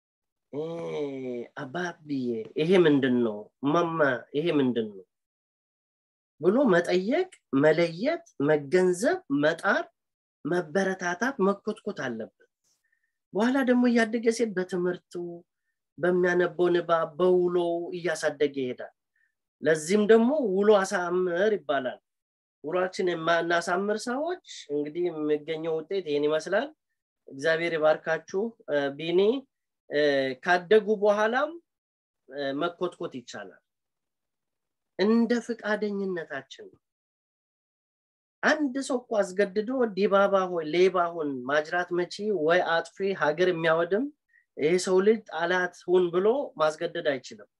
አባብዬ ይሄ ምንድን ነው ማማ ይሄ ምንድን ነው ብሎ መጠየቅ መለየት መገንዘብ መጣር መበረታታት መኮትኮት አለበት በኋላ ደግሞ እያደገ ሴት በትምህርቱ በሚያነበው ንባብ በውሎ እያሳደገ ይሄዳል ለዚህም ደግሞ ውሎ አሳምር ይባላል ውሏችን የማናሳምር ሰዎች እንግዲህ የሚገኘው ውጤት ይህን ይመስላል እግዚአብሔር ይባርካችሁ ቢኒ ካደጉ በኋላም መኮትኮት ይቻላል እንደ ፍቃደኝነታችን ነው አንድ ሰው እኮ አስገድዶ ዲባባ ሆይ ሌባ ሁን ማጅራት መቺ ወይ አጥፊ ሀገር የሚያወድም ይህ ሰው ልጅ ጣላት ሁን ብሎ ማስገደድ አይችልም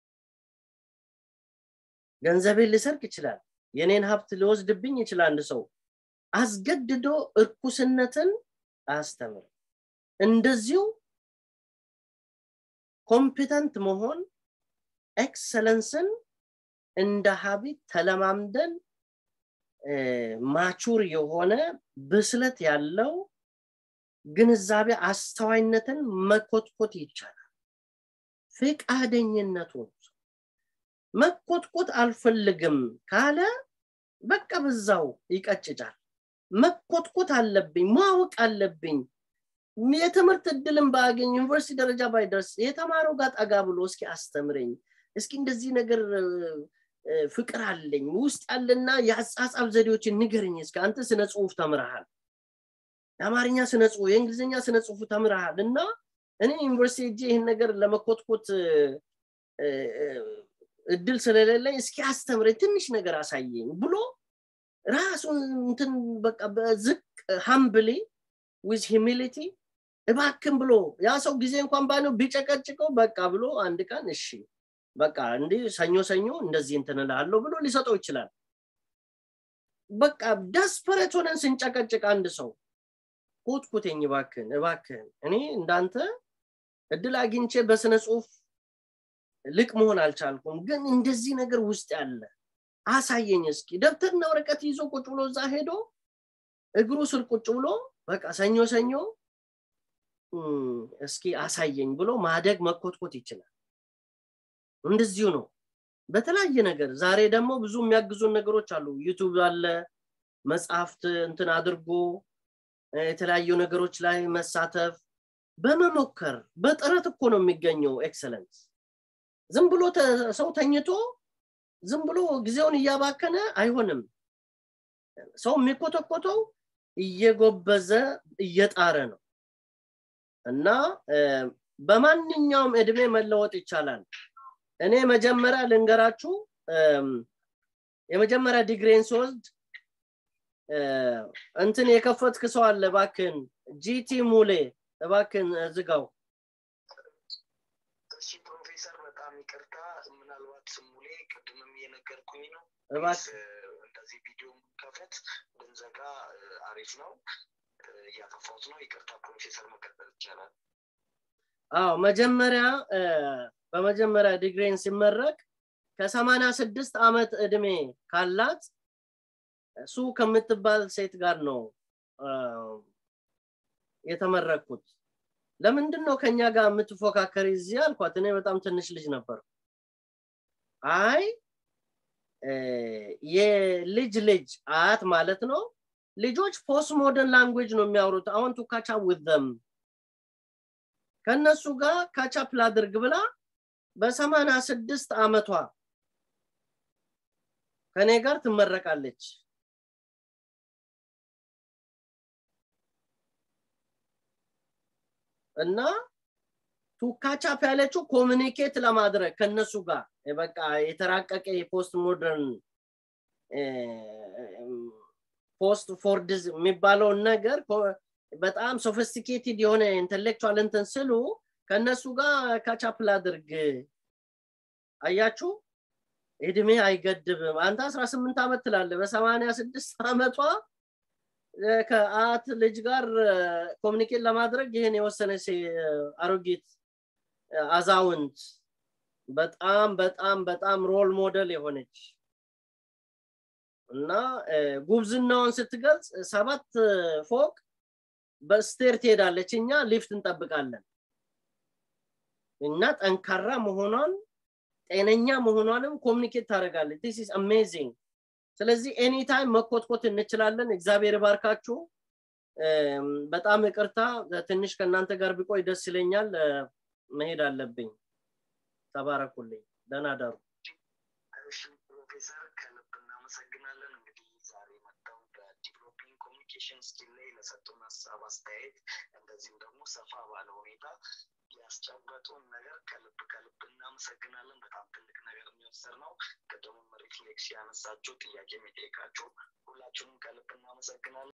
ገንዘቤን ልሰርቅ ይችላል የኔን ሀብት ሊወስድብኝ ይችላል አንድ ሰው አስገድዶ እርኩስነትን አያስተምር እንደዚሁ ኮምፒተንት መሆን ኤክሰለንስን እንደ ሀቢት ተለማምደን ማቹር የሆነ ብስለት ያለው ግንዛቤ አስተዋይነትን መኮትኮት ይቻላል ፍቃደኝነቱን መኮትኮት አልፈልግም ካለ በቃ በዛው ይቀጭጫል መኮትኮት አለብኝ ማወቅ አለብኝ የትምህርት እድልን ባገኝ ዩኒቨርሲቲ ደረጃ ባይደርስ የተማረው ጋር ጠጋ ብሎ እስኪ አስተምረኝ እስኪ እንደዚህ ነገር ፍቅር አለኝ ውስጥ ያለና የአጻጻፍ ዘዴዎችን ንገርኝ እስኪ አንተ ስነ ጽሁፍ ተምረሃል የአማርኛ ስነ ጽሁፍ የእንግሊዝኛ ስነ ጽሁፍ ተምረሃል እና እኔ ዩኒቨርሲቲ እጄ ይህን ነገር ለመኮትኮት እድል ስለሌለኝ እስኪ አስተምረኝ ትንሽ ነገር አሳየኝ ብሎ ራሱን እንትን በቃ በዝቅ ሀምብሊ ዊዝ ሂሚሊቲ እባክን ብሎ ያ ሰው ጊዜ እንኳን ባነው ቢጨቀጭቀው በቃ ብሎ አንድ ቀን እሺ በቃ እንዲህ ሰኞ ሰኞ እንደዚህ እንትንላለሁ ብሎ ሊሰጠው ይችላል በቃ ደስፐሬት ሆነን ስንጨቀጭቅ አንድ ሰው ኮትኩቴኝ እባክን እባክን እኔ እንዳንተ እድል አግኝቼ በስነ ጽሁፍ ልቅ መሆን አልቻልኩም ግን እንደዚህ ነገር ውስጥ ያለ አሳየኝ እስኪ ደብተርና ወረቀት ይዞ ቁጭ ብሎ እዛ ሄዶ እግሩ ስር ቁጭ ብሎ በቃ ሰኞ ሰኞ እስኪ አሳየኝ ብሎ ማደግ መኮትኮት ይችላል እንደዚሁ ነው በተለያየ ነገር ዛሬ ደግሞ ብዙ የሚያግዙን ነገሮች አሉ ዩቱብ አለ መጽሐፍት እንትን አድርጎ የተለያዩ ነገሮች ላይ መሳተፍ በመሞከር በጥረት እኮ ነው የሚገኘው ኤክሰለንስ ዝም ብሎ ሰው ተኝቶ ዝም ብሎ ጊዜውን እያባከነ አይሆንም ሰው የሚኮተኮተው እየጎበዘ እየጣረ ነው እና በማንኛውም እድሜ መለወጥ ይቻላል እኔ መጀመሪያ ልንገራችሁ የመጀመሪያ ዲግሪን ስወስድ እንትን የከፈትክ ሰው አለ እባክን ጂቲ ሙሌ እባክን ዝጋው እሺ ፕሮፌሰር በጣም ይቅርታ ምናልባት ሙሌ ቅድምም እየነገርኩኝ ነው እባክህ እንደዚህ ቪዲዮ ከፈት ብንዘጋ አሪፍ ነው እያጠፋሁት ነው ይቅርታ ፕሮፌሰር መቀጠል ይቻላል አዎ መጀመሪያ በመጀመሪያ ዲግሪን ሲመረቅ ከሰማንያ ስድስት ዓመት እድሜ ካላት እሱ ከምትባል ሴት ጋር ነው የተመረቅኩት ለምንድን ነው ከኛ ጋር የምትፎካከር እዚህ አልኳት እኔ በጣም ትንሽ ልጅ ነበር አይ የልጅ ልጅ አያት ማለት ነው ልጆች ፖስት ሞደርን ላንጉጅ ነው የሚያወሩት አሁን ቱ ካቻ ውዘም ከነሱ ጋር ካቻፕ ላድርግ ብላ በሰማንያ ስድስት አመቷ ከኔ ጋር ትመረቃለች እና ቱካቻፕ ያለችው ኮሚኒኬት ለማድረግ ከነሱ ጋር በቃ የተራቀቀ የፖስት ሞደርን ፖስት ፎርድዝ የሚባለውን ነገር በጣም ሶፊስቲኬትድ የሆነ ኢንቴሌክቹዋል እንትን ስሉ ከእነሱ ጋር ካቻፕ ላድርግ አያችሁ እድሜ አይገድብም አንተ አስራ ስምንት ዓመት ትላለ በሰማኒያ ስድስት ዓመቷ ከአት ልጅ ጋር ኮሚኒኬት ለማድረግ ይህን የወሰነች አሮጊት አዛውንት በጣም በጣም በጣም ሮል ሞዴል የሆነች እና ጉብዝናውን ስትገልጽ ሰባት ፎቅ በስቴር ትሄዳለች እኛ ሊፍት እንጠብቃለን እና ጠንካራ መሆኗን ጤነኛ መሆኗንም ኮሚኒኬት ታደረጋለች ዲስ ኢዝ አሜዚንግ ስለዚህ ኤኒታይም መኮትኮት እንችላለን እግዚአብሔር ባርካችሁ በጣም ይቅርታ ትንሽ ከእናንተ ጋር ቢቆይ ደስ ይለኛል መሄድ አለብኝ ተባረኩልኝ ደህና ዳሩ ፕሮፌሰር ከልብ እናመሰግናለን እንግዲህ ዛሬ መጥተው በዲቨሎፒንግ ኮሚኒኬሽን ስኪል ላይ ለሰጡን ሀሳብ አስተያየት እንደዚሁም ደግሞ ሰፋ ባለ ሁኔታ ያስጨበጡን ነገር ከልብ ከልብ እናመሰግናለን በጣም ትልቅ ነገር የሚወሰድ ነው ቅድሙም ሪፍሌክስ ያነሳችሁ ጥያቄ የሚጠይቃችሁ ሁላችሁንም ከልብ እናመሰግናለን